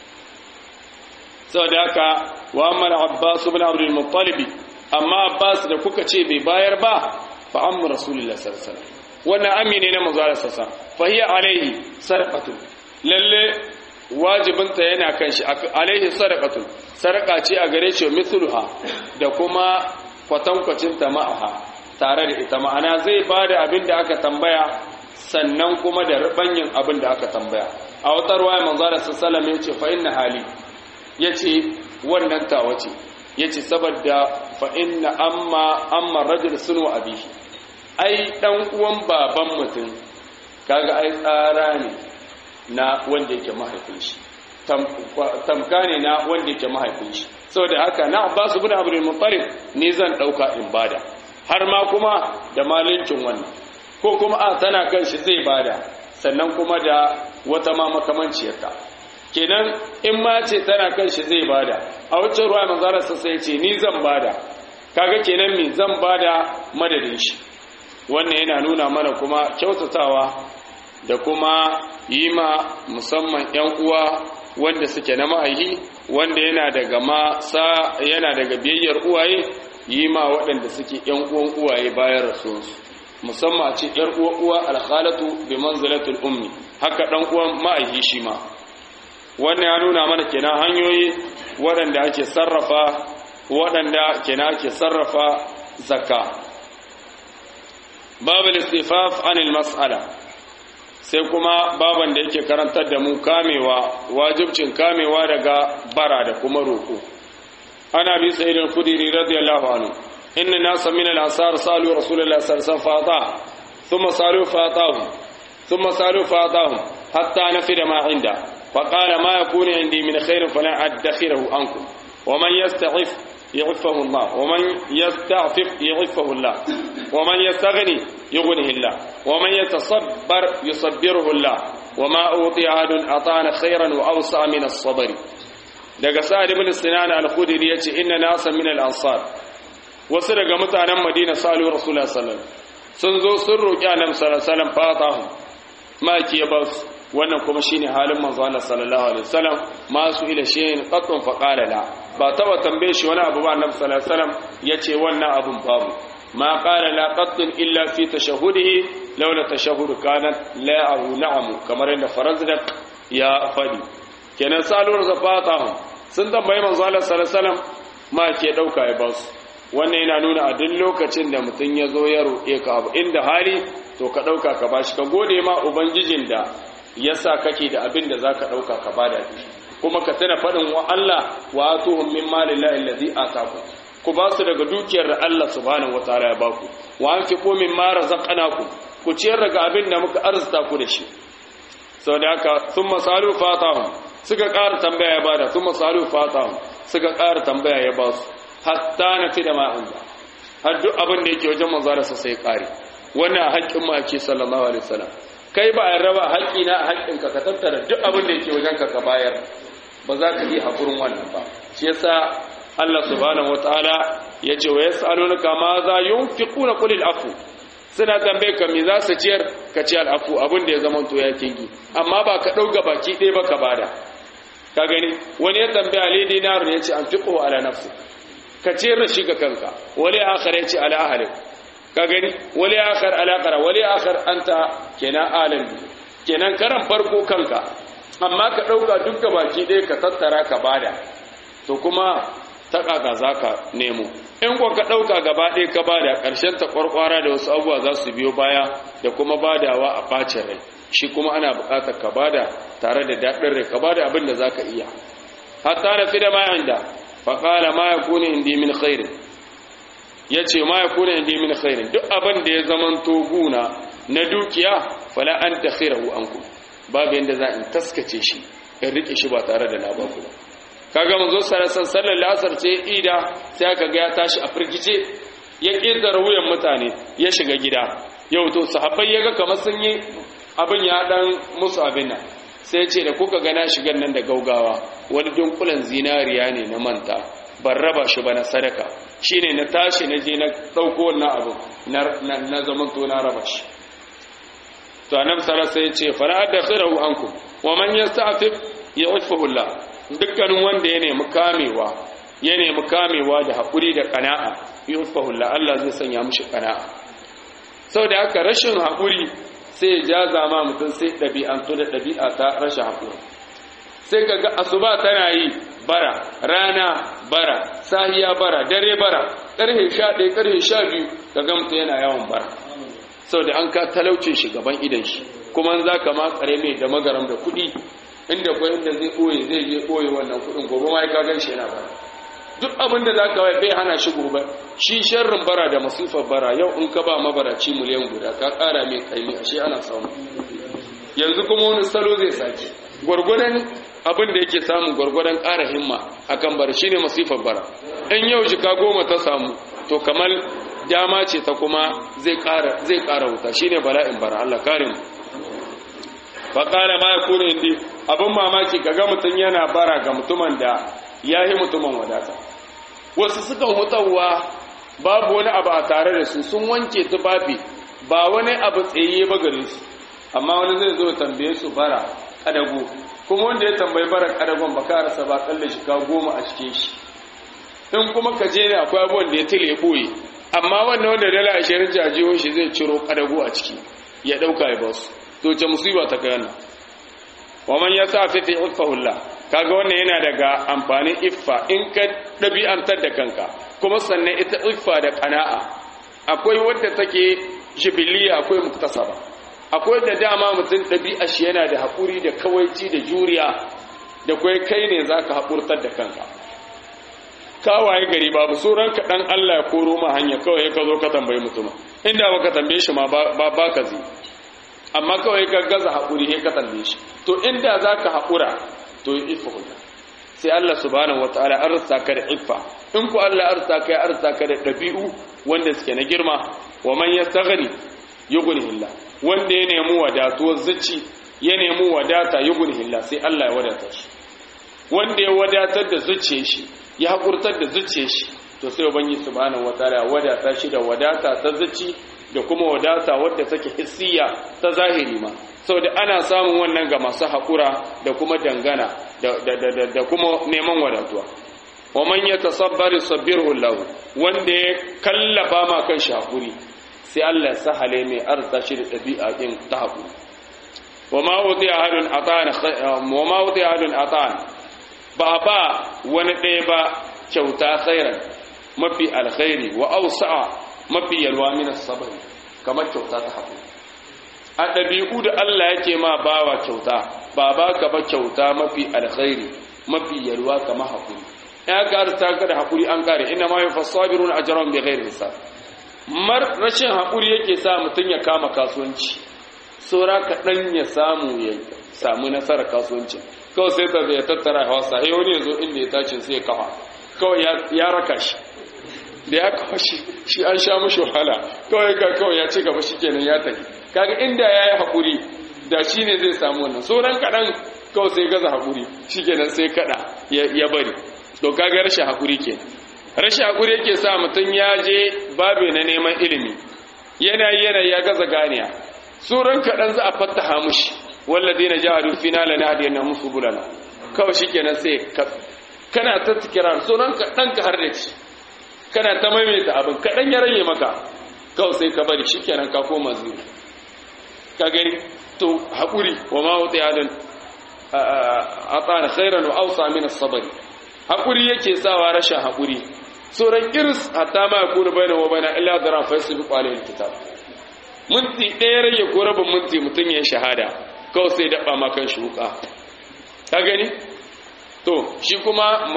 saboda haka wa amma Abbas ibn Abdul Muttalib amma Abbas da kuka ce bai bayar ba fa amma Rasulullah sallallahu alaihi wasallam wannan amine ne manzo Allah sallallahu alaihi wasallam fa hiya alaihi sadaqatu lalle wajibinta yana kan shi alaihi sadaqatu sarƙa ce a gare shi mithluha da kuma kwatankwacin ta ma'aha tare da ita ma'ana zai ba da abin da aka tambaya sannan kuma da rubanyin abin da aka tambaya a wata ruwaya manzara sallallahu ya ce fa inna hali yace wannan tawa ce yace saboda fa inna amma amma rajul sunu abihi ai dan uwan baban mutum kaga ai tsara ne na wanda yake mahaifin shi tamka ne na wanda yake mahaifin shi saboda haka na Abbas ibn Abdul Muttalib ni zan dauka in bada har ma kuma da malincin wannan ko kuma a tana kan shi zai bada sannan kuma da wata ma makamanciyarta kenan in ma ce tana kan shi zai bada a wacce ruwa manzara sa sai ce ni zan bada kaga kenan mi zan bada madadin shi wannan yana nuna mana kuma kyautatawa da kuma yi ma musamman 'yan uwa wanda suke na ma'aihi wanda yana daga ma sa yana daga biyayyar uwaye yi ma waɗanda suke 'yan uwan uwaye bayan rasuwarsu musamman a ce 'yar uwa uwa alkhalatu bi manzilatul ummi haka dan uwan ma'aihi shi ma wannan ya nuna mana kenan hanyoyi waɗanda ake sarrafa waɗanda kenan ake sarrafa zakka babu istifaf anil mas'ala sai kuma baban da yake karantar da mu kamewa wajibcin kamewa daga bara da kuma roko ana bi sayyid al-khudri radiyallahu anhu inna nasa min al-ansar salu rasulullahi sallallahu alaihi wasallam fata thumma salu fatahu thumma salu fatahu hatta nafida ma inda فقال ما يكون عندي من خير فلا أدخره عنكم ومن يستعف يعفه الله ومن يستعفف يعفه الله ومن يستغني يغنه الله ومن يتصبر يصبره الله وما أوطي أحد أطان خيرا وأوسع من الصبر daga sa'ad ibn sinan al-khudri yace inna nasa min al-ansar wasu daga mutanen madina salu rasulullah sallallahu sun zo sun roki annabi sallallahu alaihi wasallam fatahu maki ya ba su wannan kuma shine halin manzo Allah sallallahu alaihi wasallam masu ila shay'in qattun fa qala la ba taba tambaye shi wani abu ba annabi sallallahu alaihi wasallam yace wannan abun babu ma qala la qattun illa fi tashahudihi laula tashahhud kanat la ahu na'am kamar inda farazdak ya fadi kenan salur zafatahum sun tambayi manzo Allah sallallahu alaihi wasallam ma ke dauka ya ba su wannan yana nuna a duk lokacin da mutum ya zo ya roƙe ka abu inda hali to ka ɗauka ka bashi ka gode ma ubangijin da ya sa kake da abin da za ka ɗauka ka bada kuma ka tana faɗin wa Allah wa atuhum min malillahi allazi ataku ku ba su daga dukiyar da Allah subhanahu wataala ya baku wa anfiqu mimma razaqnakum ku ciyar daga abin da muka arzuta ku da shi saboda haka thumma salu fatahum suka ƙara tambaya ya bada thumma salu fatahum suka ƙara tambaya ya ba su hatta na fi da ma'in ba har duk abin da yake wajen manzararsa sai ƙare wannan haƙƙin maki sallallahu alaihi wasallam kai ba a raba haƙƙi na haƙƙin ka ka tattara duk abin da yake wajen ka ka bayar ba za ka yi haƙurin wannan ba shi yasa Allah subhanahu wataala ya ce wa yas'alunaka ma za yunfiquna qul afu suna tambaye ka me za su ciyar ka ci al'afu abin da ya zama to ya kingi amma ba ka ɗauka baki ɗaya ba ka bada ka gani wani ya tambaya ali dinarun ya ce an fiqhu ala nafsi ka ciyar da shi ga kanka wali akhar ya ce ala ahlik ka gani wali akhar ala qara wali akhar anta kenan alim kenan karan farko kanka amma ka dauka duk baki ɗaya ka tattara ka bada to kuma ta kaka zaka nemo in ko ka dauka gaba ɗaya ka bada ƙarshen ta kwarkwara da wasu abubuwa za su biyo baya da kuma badawa a bacin rai shi kuma ana buƙatar ka bada tare da daɗin rai ka bada abin da zaka iya hatta na fi da ma inda faƙala ma ya kone indi min khairin ya ce ma ya kone indi min khairin duk abin da ya zaman guna na dukiya fala an ta khirahu an ku babu yadda za in taskace shi in riƙe shi ba tare da na ba ku kaga manzo sarasan sallar lasar ce ida sai aka ga ya tashi a firgice ya ƙetare wuyan mutane ya shiga gida yau to sahabbai ya ga kamar sun yi abin ya dan musu abin nan sai ce da kuka gana shigan nan da gaugawa wani dunkulan zinariya ne na manta ban raba shi ba na sadaka shi ne na tashi na je na ɗauko wannan abu na zaman to na raba shi to annabi sallallahu sai ce fara da khirahu ankum wa man yasta'fif yu'fihu Allah dukkanin wanda ya nemi kamewa ya nemi kamewa da hakuri da qana'a yu'fihu Allah Allah zai sanya mishi qana'a saboda haka rashin hakuri sai ya jaza ma mutum sai ɗabi'antu da ɗabi'a ta rashin haƙuri sai ka ga asuba tana yi bara rana bara sahiya bara dare bara ƙarfe sha ɗaya ƙarfe sha biyu ka ga mutum yana yawan bara sau da an ka talauce shi gaban idan shi kuma za ka ma ƙare mai da magaram da kuɗi inda kwa inda zai ɓoye zai je ɓoye wannan kuɗin gobe ma ka gan shi yana bara duk abin da za ka wai bai hana shi gobe shi sharrin bara da masifar bara yau in ka ba mabaraci miliyan guda ka ƙara mai kaimi ashe ana samu yanzu kuma wani salo zai sake gwargwadon abin da yake samun gwargwadon ƙara himma akan bara shine masifar bara in yau jika goma ta samu to kamar dama ce ta kuma zai ƙara zai ƙara wuta shine bala'in bara Allah kare mu fa qala ma yakunu indi abin mamaki kaga mutun yana bara ga mutumin da yayi mutumin wadata wasu suka hutawa babu wani abu a tare da su sun wanke tufafi ba wani abu tsaye ba gare su amma wani zai zo tambaye su bara kadago kuma wanda ya tambayi bara kadagon ba ka rasa ba kalle shi ka goma a cikin shi in kuma ka je ne akwai abubuwan da ya tile ya boye amma wannan wanda dala ashirin jajiyun shi zai ciro kadago a ciki ya dauka ya basu to ce musiba ta kai wannan wa man yasa fi fi ifahullah kaga wannan yana daga amfanin iffa in ka dabi'antar da kanka kuma sannan ita iffa da qana'a akwai wadda take jibiliya akwai muktasaba akwai da dama mutum ɗabi'a shi yana da haƙuri da kawaici da juriya da kwai kai ne za ka haƙurtar da kanka kawaye gari babu tsoron ka ɗan Allah ya koro ma hanya kawai ka zo ka tambayi mutum inda ba ka tambaye shi ma ba ka zi amma kawai ka gaza haƙuri ya ka tambaye shi to inda za ka haƙura to yi ifa hulɗa sai Allah subhanahu wa ta'ala arsa ka da ifa in ku Allah arsa ka ya arsa ka da ɗabi'u wanda suke na girma wa man yastaghni yughnihillah wanda ya nemi wadatuwar zuci ya nemi wadata yughnihillah sai Allah ya wadata shi wanda ya wadatar da zuciyar shi ya hakurtar da zuciyar shi to sai ubangi subhanahu wataala ya wadata shi da wadata ta zuci da kuma wadata wadda take hissiya ta zahiri ma saboda ana samun wannan ga masu haƙura da kuma dangana da kuma neman wadatuwa wa man yatasabbari sabbiru lahu wanda ya kallafa ma kan shi haƙuri sai Allah ya sahale mai arza shi da ɗabi'a ɗin ta haƙuri wa ma wuti ahadun atan wa ma wuti ahadun atan ba ba wani ɗaya ba kyauta khairan mafi alkhairi wa awsa'a mafi yalwa min as-sabr kamar kyauta ta haƙuri a ɗabi'u da Allah yake ma bawa kyauta ba ba ka ba kyauta mafi alkhairi mafi yalwa kamar haƙuri ya ƙara ta ka da haƙuri an ƙare ina ma yi fasabirun a jaron bai gairin sa mar rashin haƙuri yake sa mutum ya kama kasuwanci saura kaɗan ya samu ya samu nasarar kasuwancin kawai sai ta zai tattara hawa sahi wani ya zo inda ya tashi sai ya kafa kawai ya raka shi da ya kafa shi shi an sha mashi wahala kawai ka kawai ya ci gaba shi kenan ya tafi kaga inda ya yi haƙuri da shi ne zai samu wannan sauran kaɗan kawai sai gaza haƙuri shi kenan sai kaɗa ya bari to kaga rashin haƙuri ke rashin haƙuri yake sa mutum ya je babe na neman ilimi yana yana ya gaza ganiya sauran kaɗan za a fattaha mushi wallazi na jihadu fina la na hadiyar na musu bulana kawai shi kenan sai kana ta tikira sauran kaɗan ka har da ci kana ta maimaita abin kaɗan ya rage maka kawai sai ka bari shi kenan ka koma zuwa ka gani to haƙuri wa ma wuta yadin a tsara khairan wa ausa min sabari haƙuri yake sawa rashin haƙuri sauran iris hatta ma ya kuna bayan wa bayan illa da rafa su bi ƙwalin kitab minti ɗaya rage ko rabin minti mutum ya shahada kawai sai daɓa makan shi wuƙa ka gani to shi kuma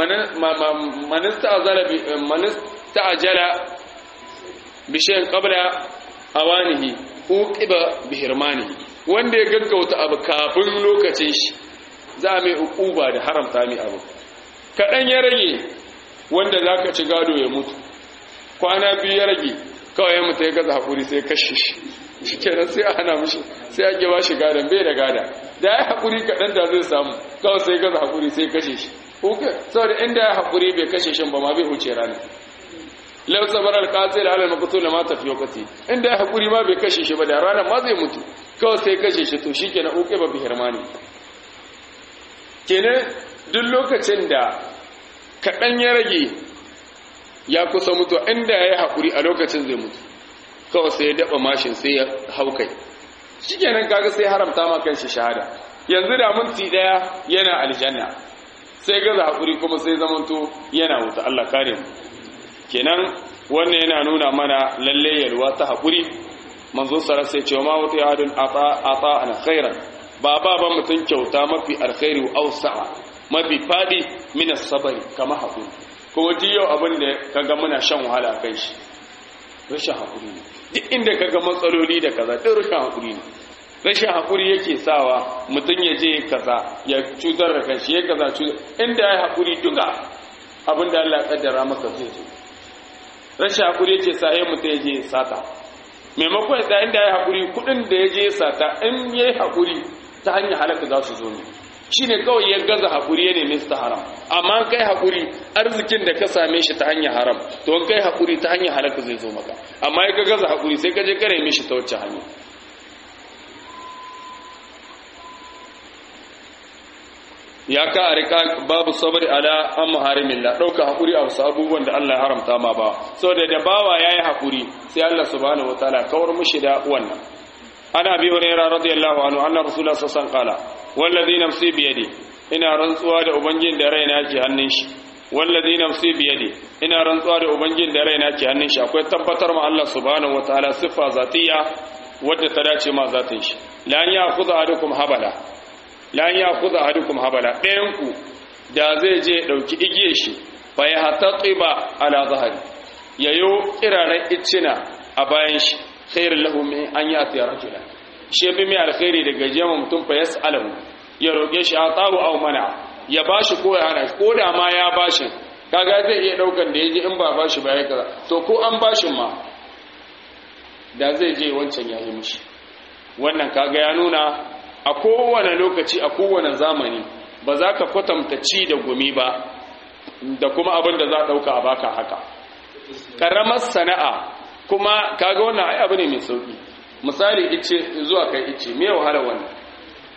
manista ajala bishiyan ƙabla awanihi uqiba bihirmanihi wanda ya gaggauta abu kafin lokacin shi za mai uquba da haramta mai abu kaɗan ya rage wanda za ka ci gado ya mutu kwana biyu ya rage kawai ya mutu ya gaza haƙuri sai kashe shi shi kenan sai a hana mishi sai ake ba shi gadon bai da gada da ya haƙuri kaɗan da zai samu kawai sai gaza haƙuri sai kashe shi saboda inda ya haƙuri bai kashe shi ba ma bai huce rana lau sabar alƙasir alal makutu na mata fiye kati inda ya haƙuri ma bai kashe shi ba da ranar ma zai mutu kawai sai kashe shi to shi kenan uke ba bi hirmani kenan duk lokacin da kaɗan ya rage ya kusa mutu inda ya yi haƙuri a lokacin zai mutu kawai sai ya daɓa mashin sai ya hau kai shi kenan kaga sai haramta ma kan shi shahada yanzu da minti ɗaya yana aljanna sai gaza haƙuri kuma sai zamanto yana wuta Allah kare mu kenan wannan yana nuna mana lalle yalwa ta haƙuri manzo sara sai ce ma wata yadun ata ata an khairan ba ba ba mutun kyauta mafi alkhairi wa awsa'a mafi fadi min as-sabri kama haƙuri kuma ji yau abin da kaga muna shan wahala kai shi rashin haƙuri ne duk inda kaga matsaloli da kaza duk rashin haƙuri ne rashin haƙuri yake sawa mutum ya je kaza ya cutar da kanshi ya kaza cutar inda ya haƙuri duka abin da Allah ya kaddara maka zai zo rashin haƙuri yake sa ya mutum ya je sata maimakon da inda ya haƙuri kuɗin da ya je sata in ya yi haƙuri ta hanyar halaka za su zo ne shi ne kawai ya gaza haƙuri ya nemi su ta haram amma kai haƙuri arzikin da ka same shi ta hanyar haram to in kai haƙuri ta hanyar halaka zai zo maka amma ya ka gaza haƙuri sai ka je ka nemi shi ta wacce hanya ya ka a rika babu sabari ala an muharimin la ɗauka haƙuri a wasu abubuwan da Allah ya haramta ma ba sau da da bawa ya yi haƙuri sai Allah subhanahu wa ta'ala kawar mushi da wannan ana bi hurairah radiyallahu anhu anna rasulullah sallallahu alaihi wasallam qala wallazi nafsi bi yadi ina rantsuwa da ubangin da raina ke hannun shi wallazi nafsi bi yadi ina rantsuwa da ubangin da raina ke hannun shi akwai tabbatar ma Allah subhanahu wataala siffa zatiyya wadda ta dace ma zatin shi la an ya'khudha ahadukum habala la an ya'khudha ahadukum habala ɗayan ku da zai je dauki igiyar shi fa ya hataqiba ala zahari yayo kiraran iccina a bayan shi khairul lahu min an ya'ti rajulan shi bi mai alkhairi daga jema mutum fa yas'alahu ya roke shi atahu aw mana ya bashi ko ya hana ko da ma ya bashi kaga zai iya daukan da yaji in ba bashi ba ya kaza to ko an bashin ma da zai je wancan ya yi mishi wannan kaga ya nuna a kowane lokaci a kowane zamani ba za ka kwatanta ci da gumi ba da kuma abin da za a dauka a baka haka karamar sana'a kuma kaga wannan ai abu ne mai sauki misali ice zuwa kai ice me wahala wannan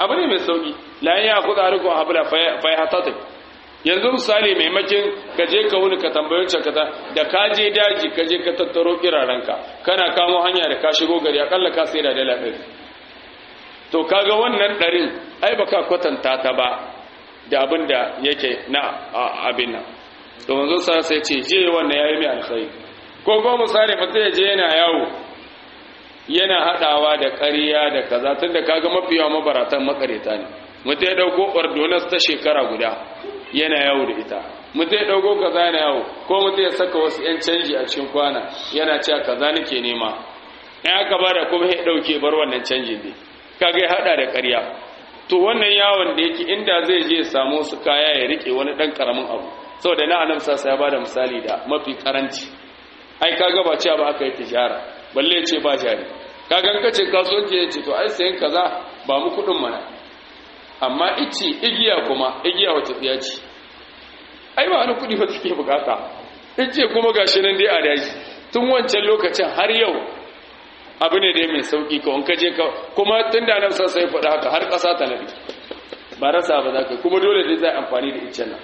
abu ne mai sauki la ya kuza rikon habla fa ya hatata yanzu misali maimakin ka je ka wuni ka tambayi cakata da ka je daji ka je ka tattaro kirarenka kana kamo hanya da ka shigo gari akalla ka sai da dala ɗari to kaga wannan ɗarin ai baka kwatanta ta ba da abin da yake na abin nan to manzo sa sai ce je wannan yayi mai alkhairi ko ko misali mutum ya je yana yawo yana hadawa da ƙarya da kaza tunda kaga mafi yawa mabaratan makareta ne mutum ya dauko ordonas ta shekara guda yana yawo da ita mutum ya dauko kaza yana yawo ko mutum ya saka wasu yan canji a cikin kwana yana cewa kaza nake nema in aka bada kuma ya dauke bar wannan canjin ne kaga ya hada da ƙarya to wannan yawon da yake inda zai je ya samu su kaya ya rike wani dan karamin abu saboda na annabi sa ya bada misali da mafi karanci ai kaga ba cewa ba aka yi tijara balle ya ce ba jari kagan kace kasuwanci ya ce to ai sayan kaza ba mu kudin mana amma ici igiya kuma igiya wata tsiya ce ai ba wani kudi ba take bukata ice kuma gashi nan dai a daji tun wancan lokacin har yau abu ne dai mai sauki ka wanka je ka kuma tun da nan sai faɗa haka har ƙasa ta nabi ba rasa ba za ka kuma dole dai zai amfani da icen nan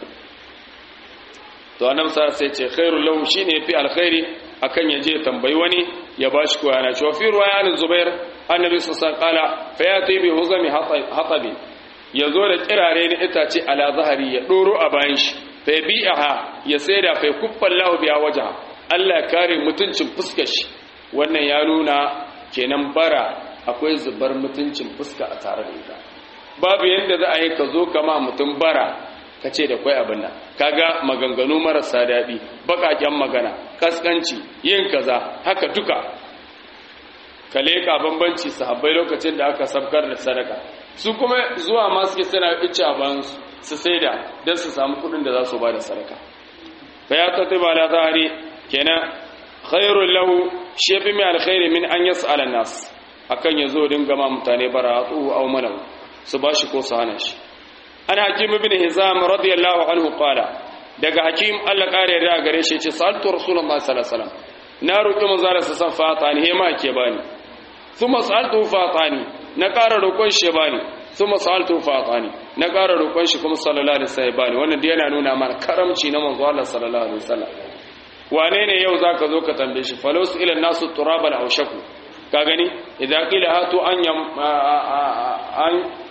to annabi sa sai ce khairul lahu shine fi alkhairi akan yaje tambayi wani ya bashi ko yana cewa fi ruwayan zubair annabi sallallahu alaihi wasallam fa yati bi huzami hatabi yazo da kirare ne itace ala zahari ya doro a bayan shi fa bi'aha ya saida fa kuffan lahu biya waja Allah kare mutuncin fuskar shi wannan ya nuna kenan bara akwai zubar mutuncin fuska a tare da ita babu yanda za a yi ka zo kama mutum bara ka ce da kwai abin nan kaga maganganu marasa daɗi baƙaƙen magana kaskanci yin kaza haka duka ka leƙa bambanci sahabbai lokacin da aka sabkar da sadaka su kuma zuwa ma suke suna ice a bayan su saida don su samu kuɗin da za su ba da sadaka fa ya tattai ba la zahari kenan khairul lahu shi fi mai alkhairi min an yas'ala nas akan yazo dinga ma mutane bara tsuhu aw malam su bashi ko su hana shi an hakim ibn hizam radiyallahu anhu qala daga hakim Allah kare da gare shi ce saltu rasulullahi sallallahu alaihi wasallam na roki manzo Allah san fatani he ma ke bani thumma saltu fatani na kara roƙon shi bani thumma saltu fatani na kara roƙon shi kuma sallallahu alaihi wasallam bani wannan da yana nuna mana karamci na manzo Allah sallallahu alaihi wasallam wane ne yau zaka zo ka tambaye shi falos ila nasu turabal aushaku ka gani idan qila hatu an yam an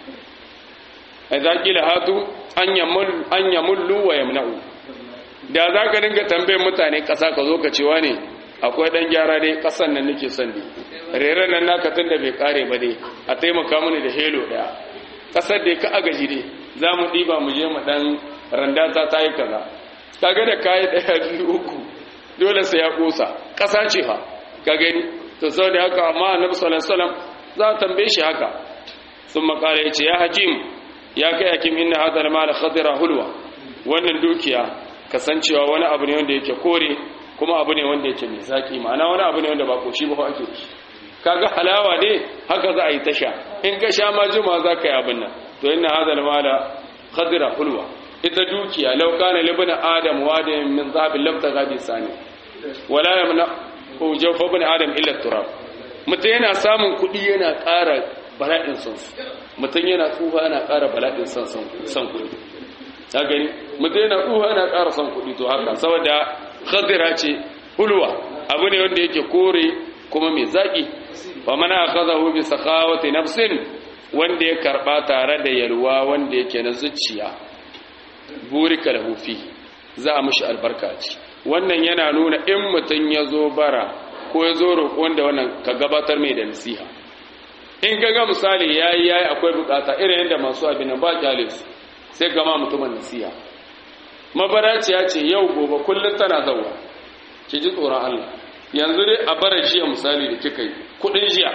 idan qila hatu an yamul an yamullu wa yamna'u da zaka dinga tambayar mutane kasa ka zo ka ce wane akwai dan gyara dai kasan nan nake son dai reren nan naka tunda bai kare ba dai a taimaka mini da helo daya kasar da ka agaji dai za mu ɗiba mu je mu ɗan randata ta yi kaza kaga da kayi ɗaya biyu uku dole sai ya kusa ƙasa ce fa ka gani to sau da haka amma annabi sallallahu alaihi wasallam za a tambaye shi haka sun makara ya ce ya hakim ya kai hakim inna hadha al-mal khadira hulwa wannan dukiya kasancewa wani abu ne wanda yake kore kuma abu ne wanda yake mai zaki ma'ana wani abu ne wanda ba koshi ba ake shi kaga halawa ne haka za a yi tasha in ka sha ma juma za ka yi abin nan to inna hadha al-mal khadira hulwa ita dukiya law kana libna adam wadin min zahabin lam taghabi sani wala yamna ko jawfa ibn adam illa turab mutum yana samun kuɗi yana ƙara bala'in son mutum yana tsufa yana ƙara bala'in son son kuɗi ta gani mutum yana tsufa yana ƙara son kuɗi to haka saboda khadira ce hulwa abu ne wanda yake kore kuma mai zaƙi wa mana akhadahu bi sakhawati nafsin wanda ya karba tare da yalwa wanda yake na zuciya burika lahu fi za a mishi albarka ce wannan yana nuna in mutum ya zo bara ko ya zo roƙo wanda wannan ka gabatar mai da nasiha in ka ga misali yayi yayi akwai bukata irin yadda masu abin nan ba kyale su sai gama mutumin nasiha mabaraciya ce yau gobe kullum tana zawa ki ji tsoron Allah yanzu dai a bara jiya misali da kika yi kudin jiya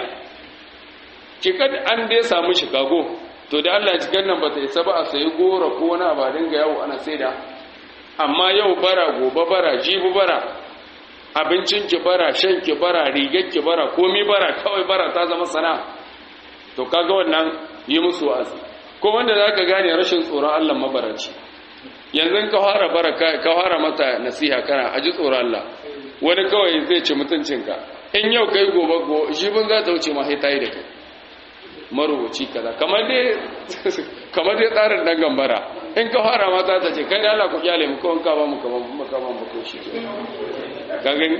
kika an dai samu Chicago to da Allah cikin nan bata isa ba a sayi gora ko wani ba dinga yawo ana saida amma yau bara gobe bara jibi bara abincin ki bara shan ki bara rigar ki bara komi bara kawai bara ta zama sana to kaga wannan yi musu wa'azi ko wanda zaka gane rashin tsoron Allah mabaraci yanzu ka fara bara ka fara mata nasiha kana aji tsoron Allah wani kawai zai ci mutuncinka in yau kai gobe go jibin za ta wuce ma sai tayi da kai marubuci kaza kamar dai kamar dai tsarin dan gambara in ka fara mata ta ce kai da Allah ku kyale mu ko in ka ba mu kamar mu ka ba mu ko shi ka gani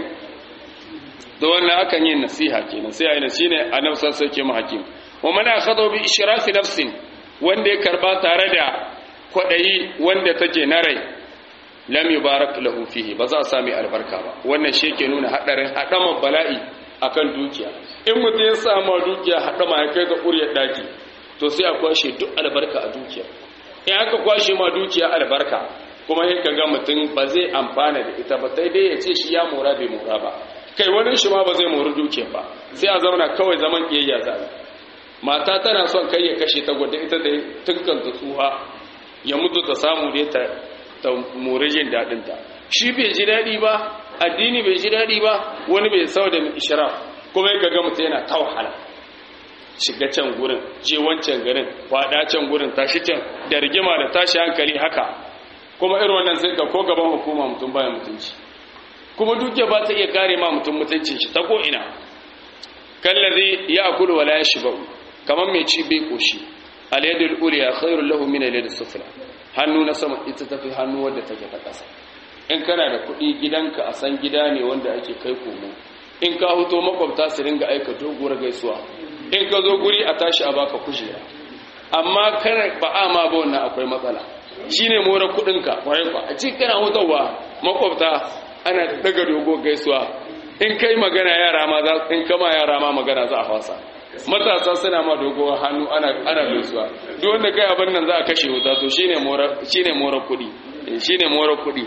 da wannan akan yin nasiha kenan sai ayi shine annabi sallallahu alaihi wasallam hakim wa man akhadha bi ishrafi nafsin wanda ya karba tare da kwadayi wanda take na rai lam yubarak lahu fihi ba za a sami albarka ba wannan shi ke nuna hadarin hadama bala'i akan dukiya in mutum ya samu dukiya hadama ya kai ga ƙuryar daki to sai a kwashe duk albarka a dukiya in aka kwashe ma dukiya albarka kuma sai kaga mutum ba zai amfana da ita ba sai dai ya ce shi ya mora bai mora ba kai wani shi ma ba zai mori dukiyar ba sai a zauna kawai zaman kiyayya za mata tana son kai ya kashe ta gwada ita da tunkanta tsuha ya mutu ta samu dai ta ta more jin daɗinta shi bai ji daɗi ba addini bai ji daɗi ba wani bai sau da ishraf kuma ya ga mutum yana ta wahala shiga can gurin je wancan garin faɗa can gurin tashi can da rigima da tashi hankali haka kuma irin wannan sai ka ko gaban hukuma mutum baya mutunci kuma dukiya ba ta iya kare ma mutum mutuncin shi ta ko ina kallazi ya akulu wala yashba'u kamar mai ci bai koshi al yadul ulya khairul lahu min al yadis sufla hannu na sama ita tafi hannu wadda take ta ƙasa in kana da kuɗi gidanka a san gida ne wanda ake kai komo in ka huto makwabta su ringa aika doguwar gaisuwa in ka zo guri a tashi a baka kujera amma kana ba a ma ba wannan akwai matsala shine more kuɗinka kwarai ba a cikin kana hutawa makwabta ana daga dogo gaisuwa in kai magana yara ma za in kama yara ma magana za a fasa matasa suna ma dogo hannu ana ana gaisuwa duk wanda kai abin nan za a kashe wuta to shine mora shine mora kudi shine mora kudi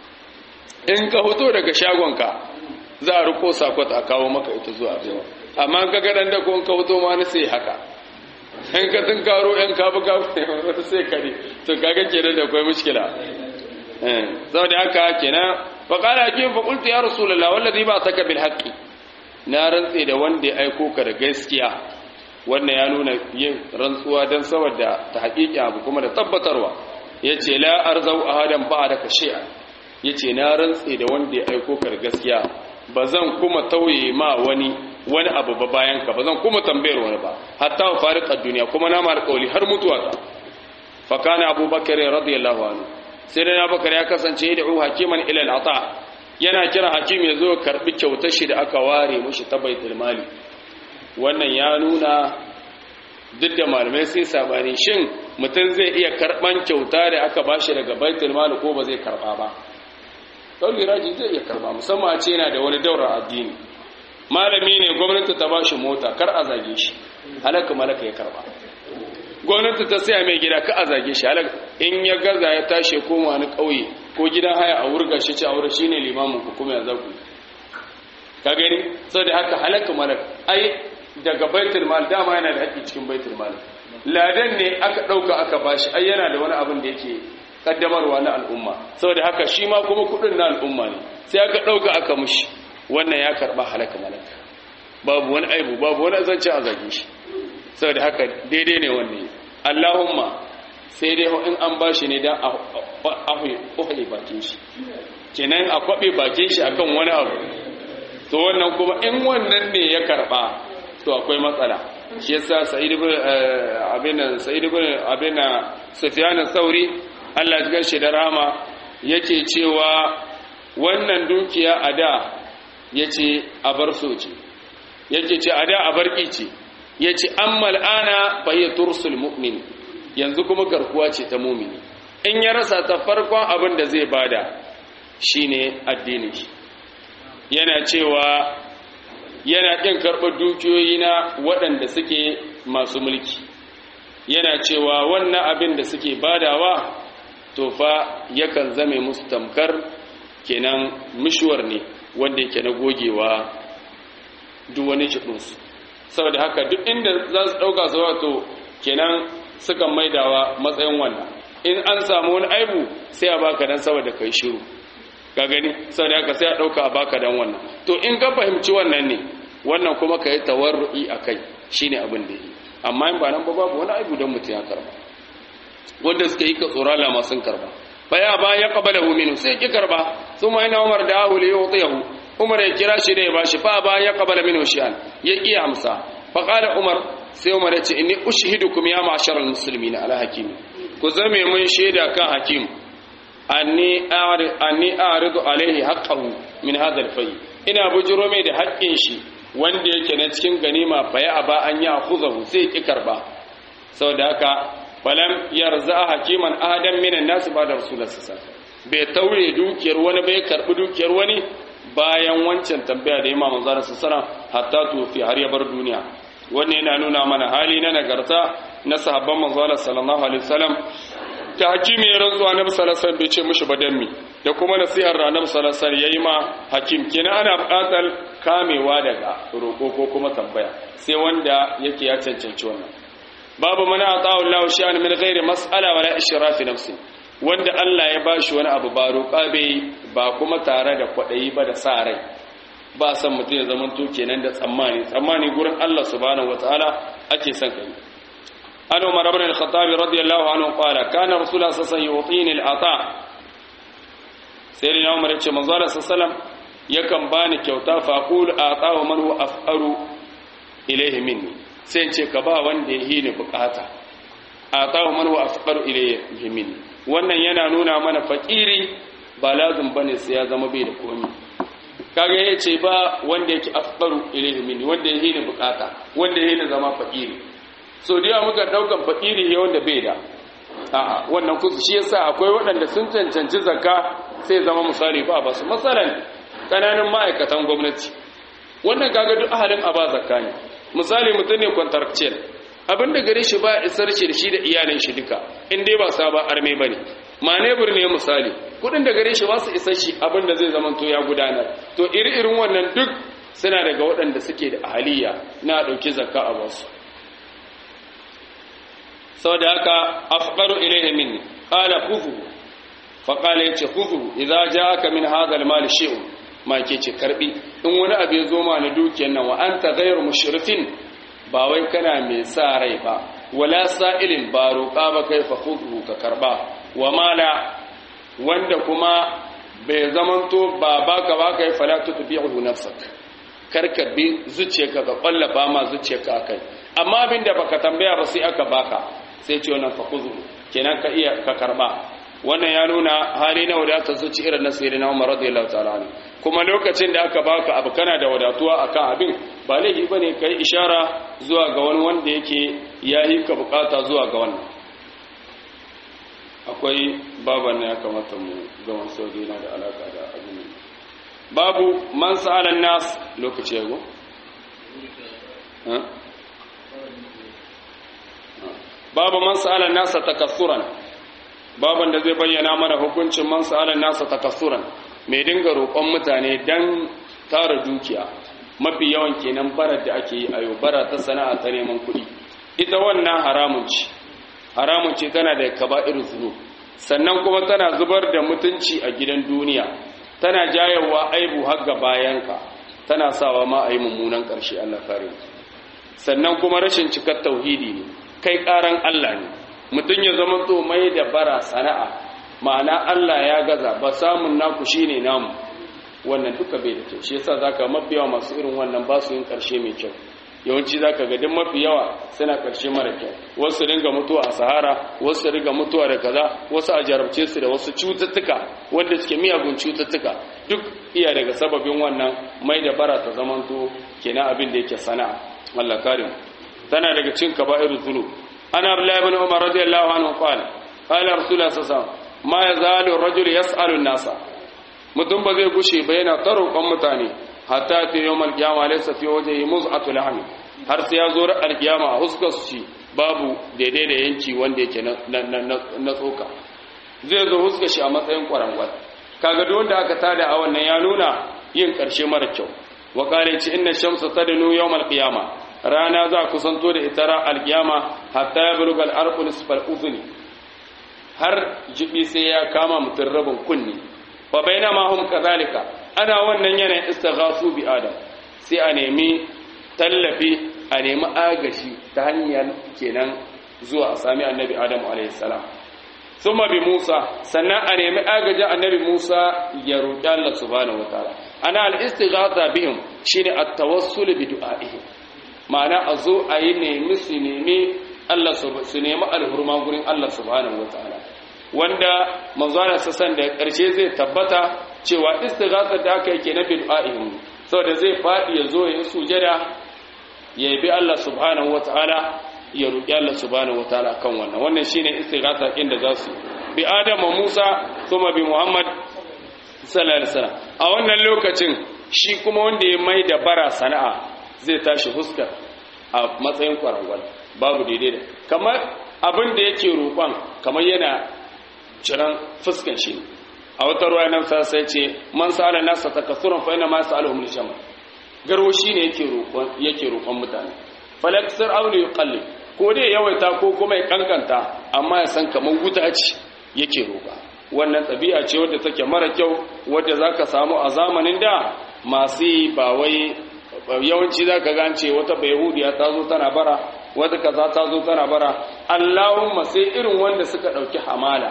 in ka hoto daga shagonka za a riko sakot a kawo maka ita zuwa abewa amma ka ga dan da ko in ka hoto ma na sai haka in ka tun karo yan kabu kabu wata sai kare to kaga kenan da akwai mushkila eh saboda haka kenan fa qala hakim fa qultu ya rasulullah wallazi ba saka bil haqqi na rantse da wanda ya aiko ka da gaskiya wannan ya nuna yin rantsuwa don saboda ta haƙiƙi abu kuma da tabbatarwa ya ce la arzau ahadan ba da ka shi'a ya ce na rantse da wanda ya aiko ka da gaskiya ba zan kuma tauye ma wani wani abu ba bayan ka ba zan kuma tambayar wani ba hatta wa fariƙar duniya kuma na mara ƙauli har mutuwa ta fakana abubakar radiyallahu anhu sai da na bakar ya kasance da hakiman ilal ata yana kira hakim ya zo karbi kyautar shi da aka ware mushi ta baitul mali wannan ya nuna duk da malamai sai sabani shin mutum zai iya karban kyauta da aka bashi daga baitul mali ko ba zai karba ba kauli raji zai iya karba musamman a ce yana da wani daura addini malami ne gwamnati ta bashi mota kar a zage shi halaka malaka ya karba gwamnati ta saya mai gida ka a zage shi halaka in ya gaza ya tashi koma wani kauye ko gidan haya a wurga shi ci a wurin shine limamin ku kuma ya zaku ka gani saboda haka halaka malak ai daga baitul mal dama yana da haƙƙi cikin baitul mal ladan ne aka dauka aka bashi ai yana da wani abin da yake kaddamarwa na al'umma saboda haka shi ma kuma kudin na al'umma ne sai aka dauka aka mushi wannan ya karba halaka malak babu wani aibu babu wani zance a zage shi saboda haka daidai ne wannan Allahumma sai dai in an ba shi ne don a ƙwaƙwale bakin shi kenan a kwaɓe bakin shi akan wani abu to wannan kuma in wannan ne ya karɓa to akwai matsala shi yasa sa'id ibn abin sa'id ibn abin sufyan sauri Allah ya gashi da rama yake cewa wannan dukiya a da yace a bar soce yake ce a da a barki ce yace ammal ana fa hiya tursul mu'min yanzu kuma garkuwa ce ta mumini in ya rasa ta farkon abin da zai bada shine addini yana cewa yana ƙin karɓar dukiyoyi na waɗanda suke masu mulki yana cewa wannan abin da suke badawa to fa yakan zame musu tamkar kenan mishuwar ne wanda yake na gogewa duk wani jiɗinsu saboda haka duk inda za su ɗauka su wato kenan sukan maidawa matsayin wannan in an samu wani aibu sai a baka dan saboda kai shiru ka gani saboda haka sai a dauka a baka dan wannan to in ka fahimci wannan ne wannan kuma kai tawarru'i akai shine abin da yi amma in ba nan ba babu wani aibu dan mutum ya karba wanda suka yi ka tsorala ma sun karba fa ya ba ya qabalahu minhu sai ki karba thumma ina umar da ahu li yutihu umar ya kira shi da ya bashi fa ba ya qabala minhu shi'an ya ki amsa fa qala umar sai umar ya ce inni ushhidukum ya ma'sharal muslimin ala hakim ku zame mun shaida kan hakim anni a'rid anni a'ridu alaihi haqqahu min hadha al-fay ina bujuro mai da haƙƙin shi wanda yake na cikin ganima fa ya aba an ya khuzahu sai ki karba saboda haka falam yarza hakiman ahadan minan nas ba da rasulullah sallallahu bai taure dukiyar wani bai karbi dukiyar wani bayan wancan tambaya da imam manzo sallallahu hatta tufi har ya bar duniya wannan yana nuna mana hali na nagarta na sahabban manzo sallallahu alaihi wasallam ta hakimi ya rantsuwa annabi sallallahu alaihi bai ce mishi ba danmi da kuma nasihar annabi sallallahu alaihi yayi ma hakim kenan ana buƙatar kamewa daga roƙo ko kuma tambaya sai wanda yake ya cancanci wannan babu mana ata'u Allah sha'an min ghairi mas'ala wala ishrafi nafsi wanda Allah ya bashi wani abu ba roƙa bai ba kuma tare da kwaɗayi ba da sa rai ba san mutum ya zama to kenan da tsammani tsammani gurin Allah subhanahu wataala ake son kai an Umar ibn al-Khattab radiyallahu anhu qala kana rasulullah sallallahu alaihi wasallam yu'tini al-ata sayyidina Umar ya ce manzo Allah sallallahu yakan bani kyauta fa qul ata'u man huwa af'aru ilayhi minni sai ce ka ba wanda ya hini bukata ata'u man huwa af'aru ilayhi minni wannan yana nuna mana fakiri ba lazim bane sai ya zama bai da komai kaga ya ce ba wanda yake afqaru ilayhi minni wanda ya hina bukata wanda ya hina zama fakiri so da yawa muka daukan fakiri ne wanda bai da a'a wannan kusa shi yasa akwai waɗanda sun cancanci zakka sai zama misali ba ba su masalan kananan ma'aikatan gwamnati wannan kaga duk ahalin aba zakka ne misali mutum ne contractual abin da gare shi ba isar shi da shi da iyalin shi duka in dai ba saba arme bane manebur ne misali kudin da gare shi ba su isar shi abin da zai zama to ya gudanar to iri-irin wannan duk suna daga waɗanda suke da ahaliya na ɗauki zakka a wasu saboda haka afqaru ilayhi minni qala khudhu fa qala yace khudhu idza ja'aka min hadha al-mal shay'un ma ke ce karbi in wani abu ya zo ma na dukiyar nan wa anta ghayru mushrifin ba wai kana mai sa rai ba wala sa'ilin ba roƙa ba kai fa khudhu ka karba wa mala wanda kuma bai zamanto ba baka ba kai fala tutbi'u nafsak karka bi zuciyarka ka kwallafa ma zuciyarka akai amma abinda baka tambaya ba sai aka baka sai ce wannan fa khudhu kenan ka iya ka karba wannan ya nuna hali na wadata zuci irin na sayyidina Umar radiyallahu ta'ala anhu kuma lokacin da aka baka abu kana da wadatuwa akan abin ba laifi bane kai ishara zuwa ga wani wanda yake yayi ka bukata zuwa ga wannan akwai baban ne ya kamata mu ga wasu yana da alaka da abin babu man sa'ala nas lokaci yago babu man sa'ala nas takassuran baban da zai bayyana mana hukuncin man sa'ala nas takassuran mai dinga roƙon mutane dan tara dukiya mafi yawan kenan barar da ake yi a yau bara ta sana'a ta neman kuɗi ita wannan haramun ce haramun ce tana da kaba'ir zunub sannan kuma tana zubar da mutunci a gidan duniya tana jayawa aibu har ga bayanka tana sawa ma a yi mummunan ƙarshe Allah kare sannan kuma rashin cikar tauhidi ne kai ƙaran Allah ne mutum ya zama to mai da bara sana'a ma'ana Allah ya gaza ba samun naku shine namu wannan duka bai da kyau shi yasa zaka mafi yawa masu irin wannan ba su yin ƙarshe mai kyau yawanci zaka ga duk mafi yawa suna ƙarshe mara kyau wasu ringa mutuwa a sahara wasu ringa mutuwa da kaza wasu a jarabce su da wasu cututtuka wanda suke miyagun cututtuka duk iya daga sababin wannan mai da bara ta zamanto kenan abin da yake sana'a Allah karim tana daga cin kaba'irul dhunub ana abdullahi ibn umar radiyallahu anhu qala qala rasulullah sallallahu alaihi wasallam ma yazalu ar-rajulu yas'alu an-nasa mutum ba zai gushe ba yana ta roƙon mutane hatta ta yau malkiyama laisa fi waje yi muz'atu lahmi har sai ya zo ra'ar kiyama a huskar shi babu daidai da yanki wanda yake na tsoka zai zo huskar shi a matsayin kwarangwal kaga duk wanda aka tada a wannan ya nuna yin karshe mara kyau wa kare ci inna shamsa tadnu yawmal qiyama rana za kusanto da ita ra alkiyama hatta ya buluga al-arqu nisfal udhuni har jibi sai ya kama mutun rabin kunni fa bainama hum kadhalika ana wannan yanayin istighasu bi adam sai a nemi tallafi a nemi agashi ta hanyar kenan zuwa a sami annabi adam alayhi salam thumma bi musa sannan a nemi agajin annabi musa ya roƙi Allah subhanahu wataala ana al istighatha bihim shine at tawassul bi du'aihim ma'ana a zo a yi nemi su nemi Allah su nemi alhurma gurin Allah subhanahu wataala wanda manzana sassan da ƙarshe zai tabbata cewa istighathar da aka yake na bid'a'ihim saboda zai faɗi ya zo ya sujada ya bi Allah subhanahu wataala ya roƙi Allah subhanahu wataala kan wannan wannan shine istighatha din da zasu bi Adam wa Musa kuma bi Muhammad sallallahu alaihi wasallam a wannan lokacin shi kuma wanda ya mai da bara sana'a zai tashi fuskar a matsayin kwarangwal babu daidai da kamar abin da yake roƙon kamar yana ciran fuskan shi a wata ruwa nan sa sai ce man sa'ala nasa takassuran fa inna ma sa'aluhum lishama garwo shine yake roƙon yake roƙon mutane falaksir aw li yuqallib ko dai yawaita ko kuma ya kankanta amma ya san kamar wuta ce yake roƙa wannan ɗabi'a ce wadda take mara kyau wadda zaka samu a zamanin da masu yi ba wai yawanci zaka gance wata bayahudiya ta zo tana bara wata kaza ta zo tana bara Allahumma sai irin wanda suka ɗauki hamala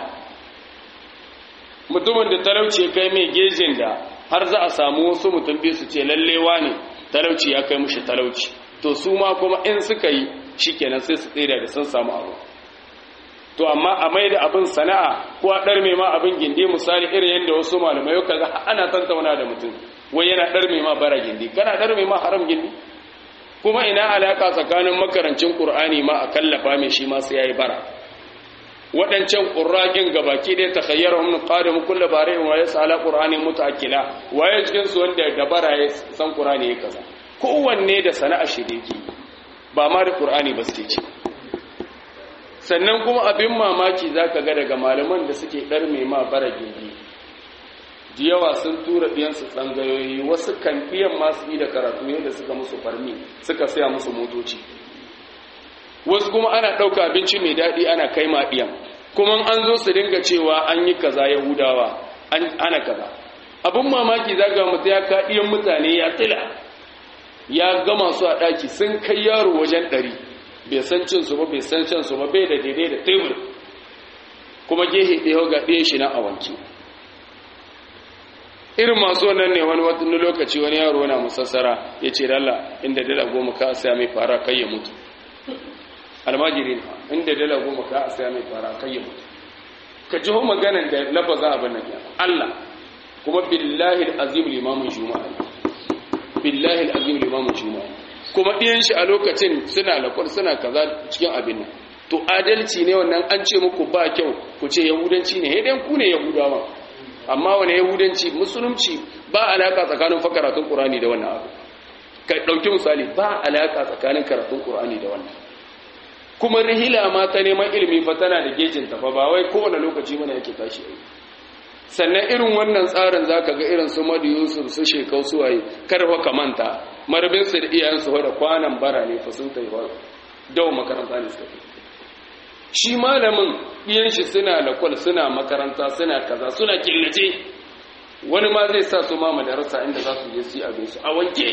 mutumin da talauci kai mai gejin da har za a samu wasu mutum biyu su ce lallewa ne talauci ya kai mushi talauci to su ma kuma in suka yi shikenan sai su tsira da sun samu abu to amma a mai da abin sana'a ko a ɗarme ma abin gindi misali irin yadda wasu malamai yau kaga ana tantauna da mutum wai yana ɗarme ma bara gindi kana ɗarme ma haram gindi kuma ina alaka tsakanin makarancin qur'ani ma a kallafa mai shi ma sai yayi bara waɗancan ƙurraƙin gabaki ɗaya ta khayyar hannun ƙarin kulle bare wa ya sala ƙur'ani mutakila waye cikin su wanda dabara ya san ƙur'ani ya kaza kowanne da sana'a shi da yake ba ma da ƙur'ani ba su ce sannan kuma abin mamaki za ka ga daga malaman da suke ɗarme ma bara gindi da yawa sun tura ɗiyansu tsangayoyi wasu kan ɗiyan masu yi da karatu yadda suka musu farmi suka saya musu motoci wasu kuma ana ɗauka abinci mai daɗi ana kai ma ɗiyan kuma an zo su dinga cewa an yi kaza yahudawa ana kaza abin mamaki za ga mutu ya ka ɗiyan mutane ya tila ya gama su a ɗaki sun kai yaro wajen ɗari bai san cin su ba bai san cin su ba bai da daidai da tebur kuma gehe ɗaya ga ɗaya shi na a wanke irin masu wannan ne wani wani lokaci wani yaro na musassara ya ce dala inda dala goma ka saya mai fara kai ya mutu almajiri inda dala goma ka saya mai fara kai ya mutu ka ji maganan da lafaza abin nan ya Allah kuma billahi azim limamin juma'a billahi azim limamin juma'a kuma ɗiyan shi a lokacin suna lakwar suna kaza cikin abin nan to adalci ne wannan an ce muku ba kyau ku ce yahudanci ne hedan ku ne yahudawa amma wani yahudanci musulunci ba alaka tsakanin fa karatun qur'ani da wannan abu ka dauki misali ba alaka tsakanin karatun qur'ani da wannan kuma rihila ma ta neman ilimi fa tana da gejin ta fa ba wai kowane lokaci mana yake tashi yi sannan irin wannan tsarin zaka ga irin su Madu Yusuf su Shekau su waye karfa kamanta marbin su da iyayen su da kwanan bara ne fa sun tayi dawo makaranta ne suka shi malamin ɗiyan shi suna lakwal suna makaranta suna kaza suna killace wani ma zai sa su ma madarasa inda za su je su yi abin su a wanke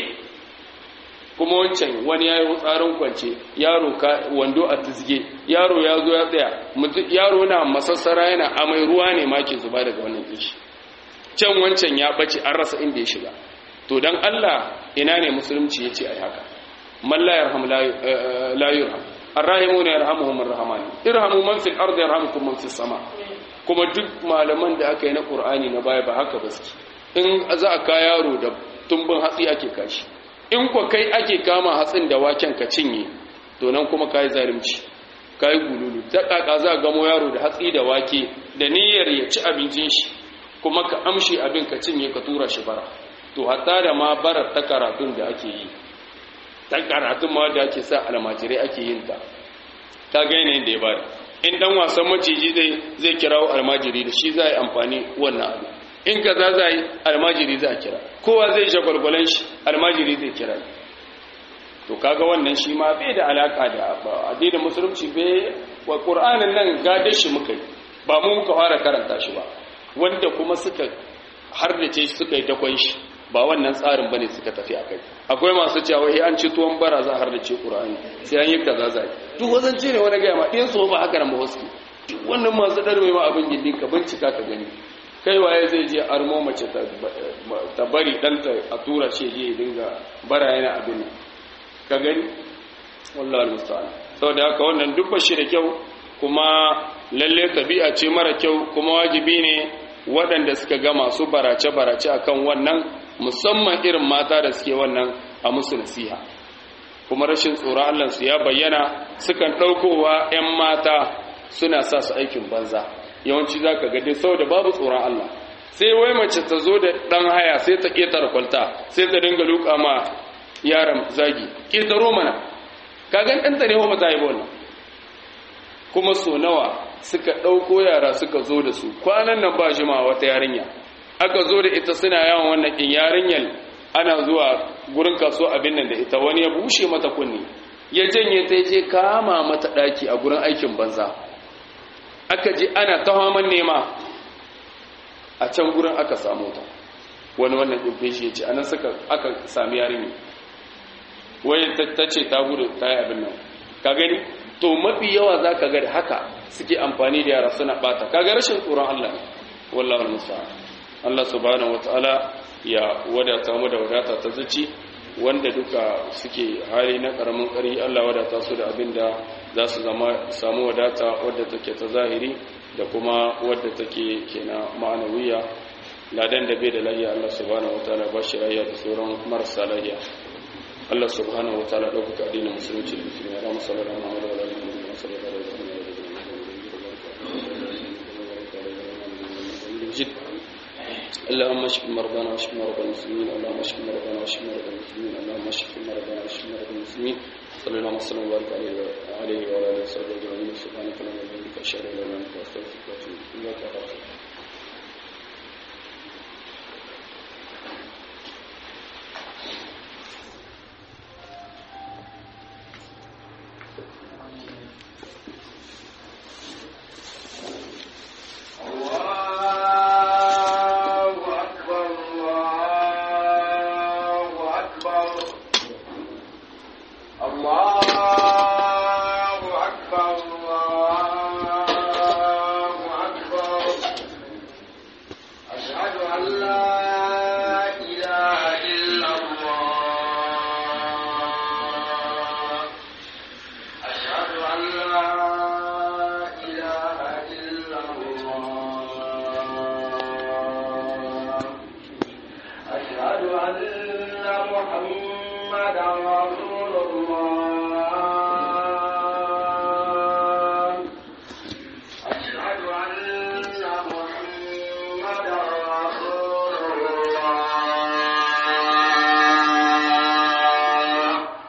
kuma wancan wani ya yi tsarin kwance yaro ka wando a tizge yaro ya zo ya tsaya yaro na masassara yana amai ruwa ne ma ke zuba daga wannan kishi can wancan ya bace an rasa inda ya shiga to dan Allah ina ne musulunci yace ai haka man la yarham la yurham arrahimuna yarhamuhum arrahman irhamu man fil ardi yarhamukum man fis sama kuma duk malaman da aka yi na qur'ani na baya ba haka baski in za a ka yaro da tumbin hatsi ake kashi in ko kai ake kama hatsin da waken ka cinye to nan kuma kai zalunci kai gululu ta kaka za gamo yaro da hatsi da wake da niyyar ya ci abincin shi kuma ka amshi abin ka cinye ka tura shi bara to hatta da ma barar ta karatun da ake yi ta karatun ma da ake sa almajirai ake yin ta ta ga yanayin da ya bada in dan wasan maciji zai zai kirawo almajiri da shi za yi amfani wannan abu in ka za za yi almajiri za a kira kowa zai shagwalgwalan shi almajiri zai kira to kaga wannan shi ma bai da alaka da addinin musulunci bai wa qur'anin nan gadar shi muka yi ba mu muka fara karanta shi ba wanda kuma suka hardace shi suka yi dakon shi ba wannan tsarin bane suka tafi akai akwai masu cewa eh an ci tuwon bara za har da ce qur'ani sai an yi kaza zai duk wazance ne wani ga ma din so ba haka nan ba wasu duk wannan masu darbe ma abin gindin ka bincika ka gani kai waye zai je armo mace ta bari danta a tura shi je ya dinga bara yana abin ka gani wallahi musta'an saboda haka wannan duk bashi da kyau kuma lalle tabi'a ce mara kyau kuma wajibi ne waɗanda suka ga masu barace-barace akan wannan musamman irin mata da suke wannan a musu nasiha kuma rashin tsoron Allah su ya bayyana sukan ɗaukowa 'yan mata suna sa su aikin banza yawanci za ka gade saboda babu tsoron Allah sai wai mace ta zo da ɗan haya sai ta ƙetare kwalta sai ta dinga luka ma yaran zagi ƙetaro mana kagan ɗanta ne wa ta yi wannan kuma so nawa suka ɗauko yara suka zo da su kwanan nan ba shi ma wata yarinya aka zo da ita suna yawan wannan ɗin yarinyar ana zuwa gurin kaso abin nan da ita wani ya bushe mata kunni ya janye ta je kama mata ɗaki a gurin aikin banza aka ji ana ta haman nema a can gurin aka samu ta wani wannan ɗauke shi ya ce anan suka aka sami yarinya wai ta ce ta gudu ta yi abin nan ka gani to mafi yawa za ka gari haka suke amfani da yara suna bata kaga rashin tsoron Allah ne wallahi musta'an Allah subhanahu wataala ya wadata mu da wadata ta zuci wanda duka suke hali na karamin kari Allah wadata su da abinda za su zama samu wadata wadda take ta zahiri da kuma wadda take kenan ma'anawiya ladan da bai da lahiya Allah subhanahu wataala ba shi lahiya da sauran marasa lahiya Allah subhanahu wa ta'ala ɗaukaka addinin musulunci da musulmi ya musallar da Muhammadu wa lalata da musallar da اللهم اشف مرضانا واشف مرضى المسلمين اللهم اشف مرضانا واشف مرضى المسلمين اللهم اشف مرضانا واشف مرضى المسلمين صلى الله وسلم وبارك عليه عليه وعلى اله وصحبه اجمعين سبحانك اللهم وبحمدك اشهد ان لا اله الا انت استغفرك واتوب اليك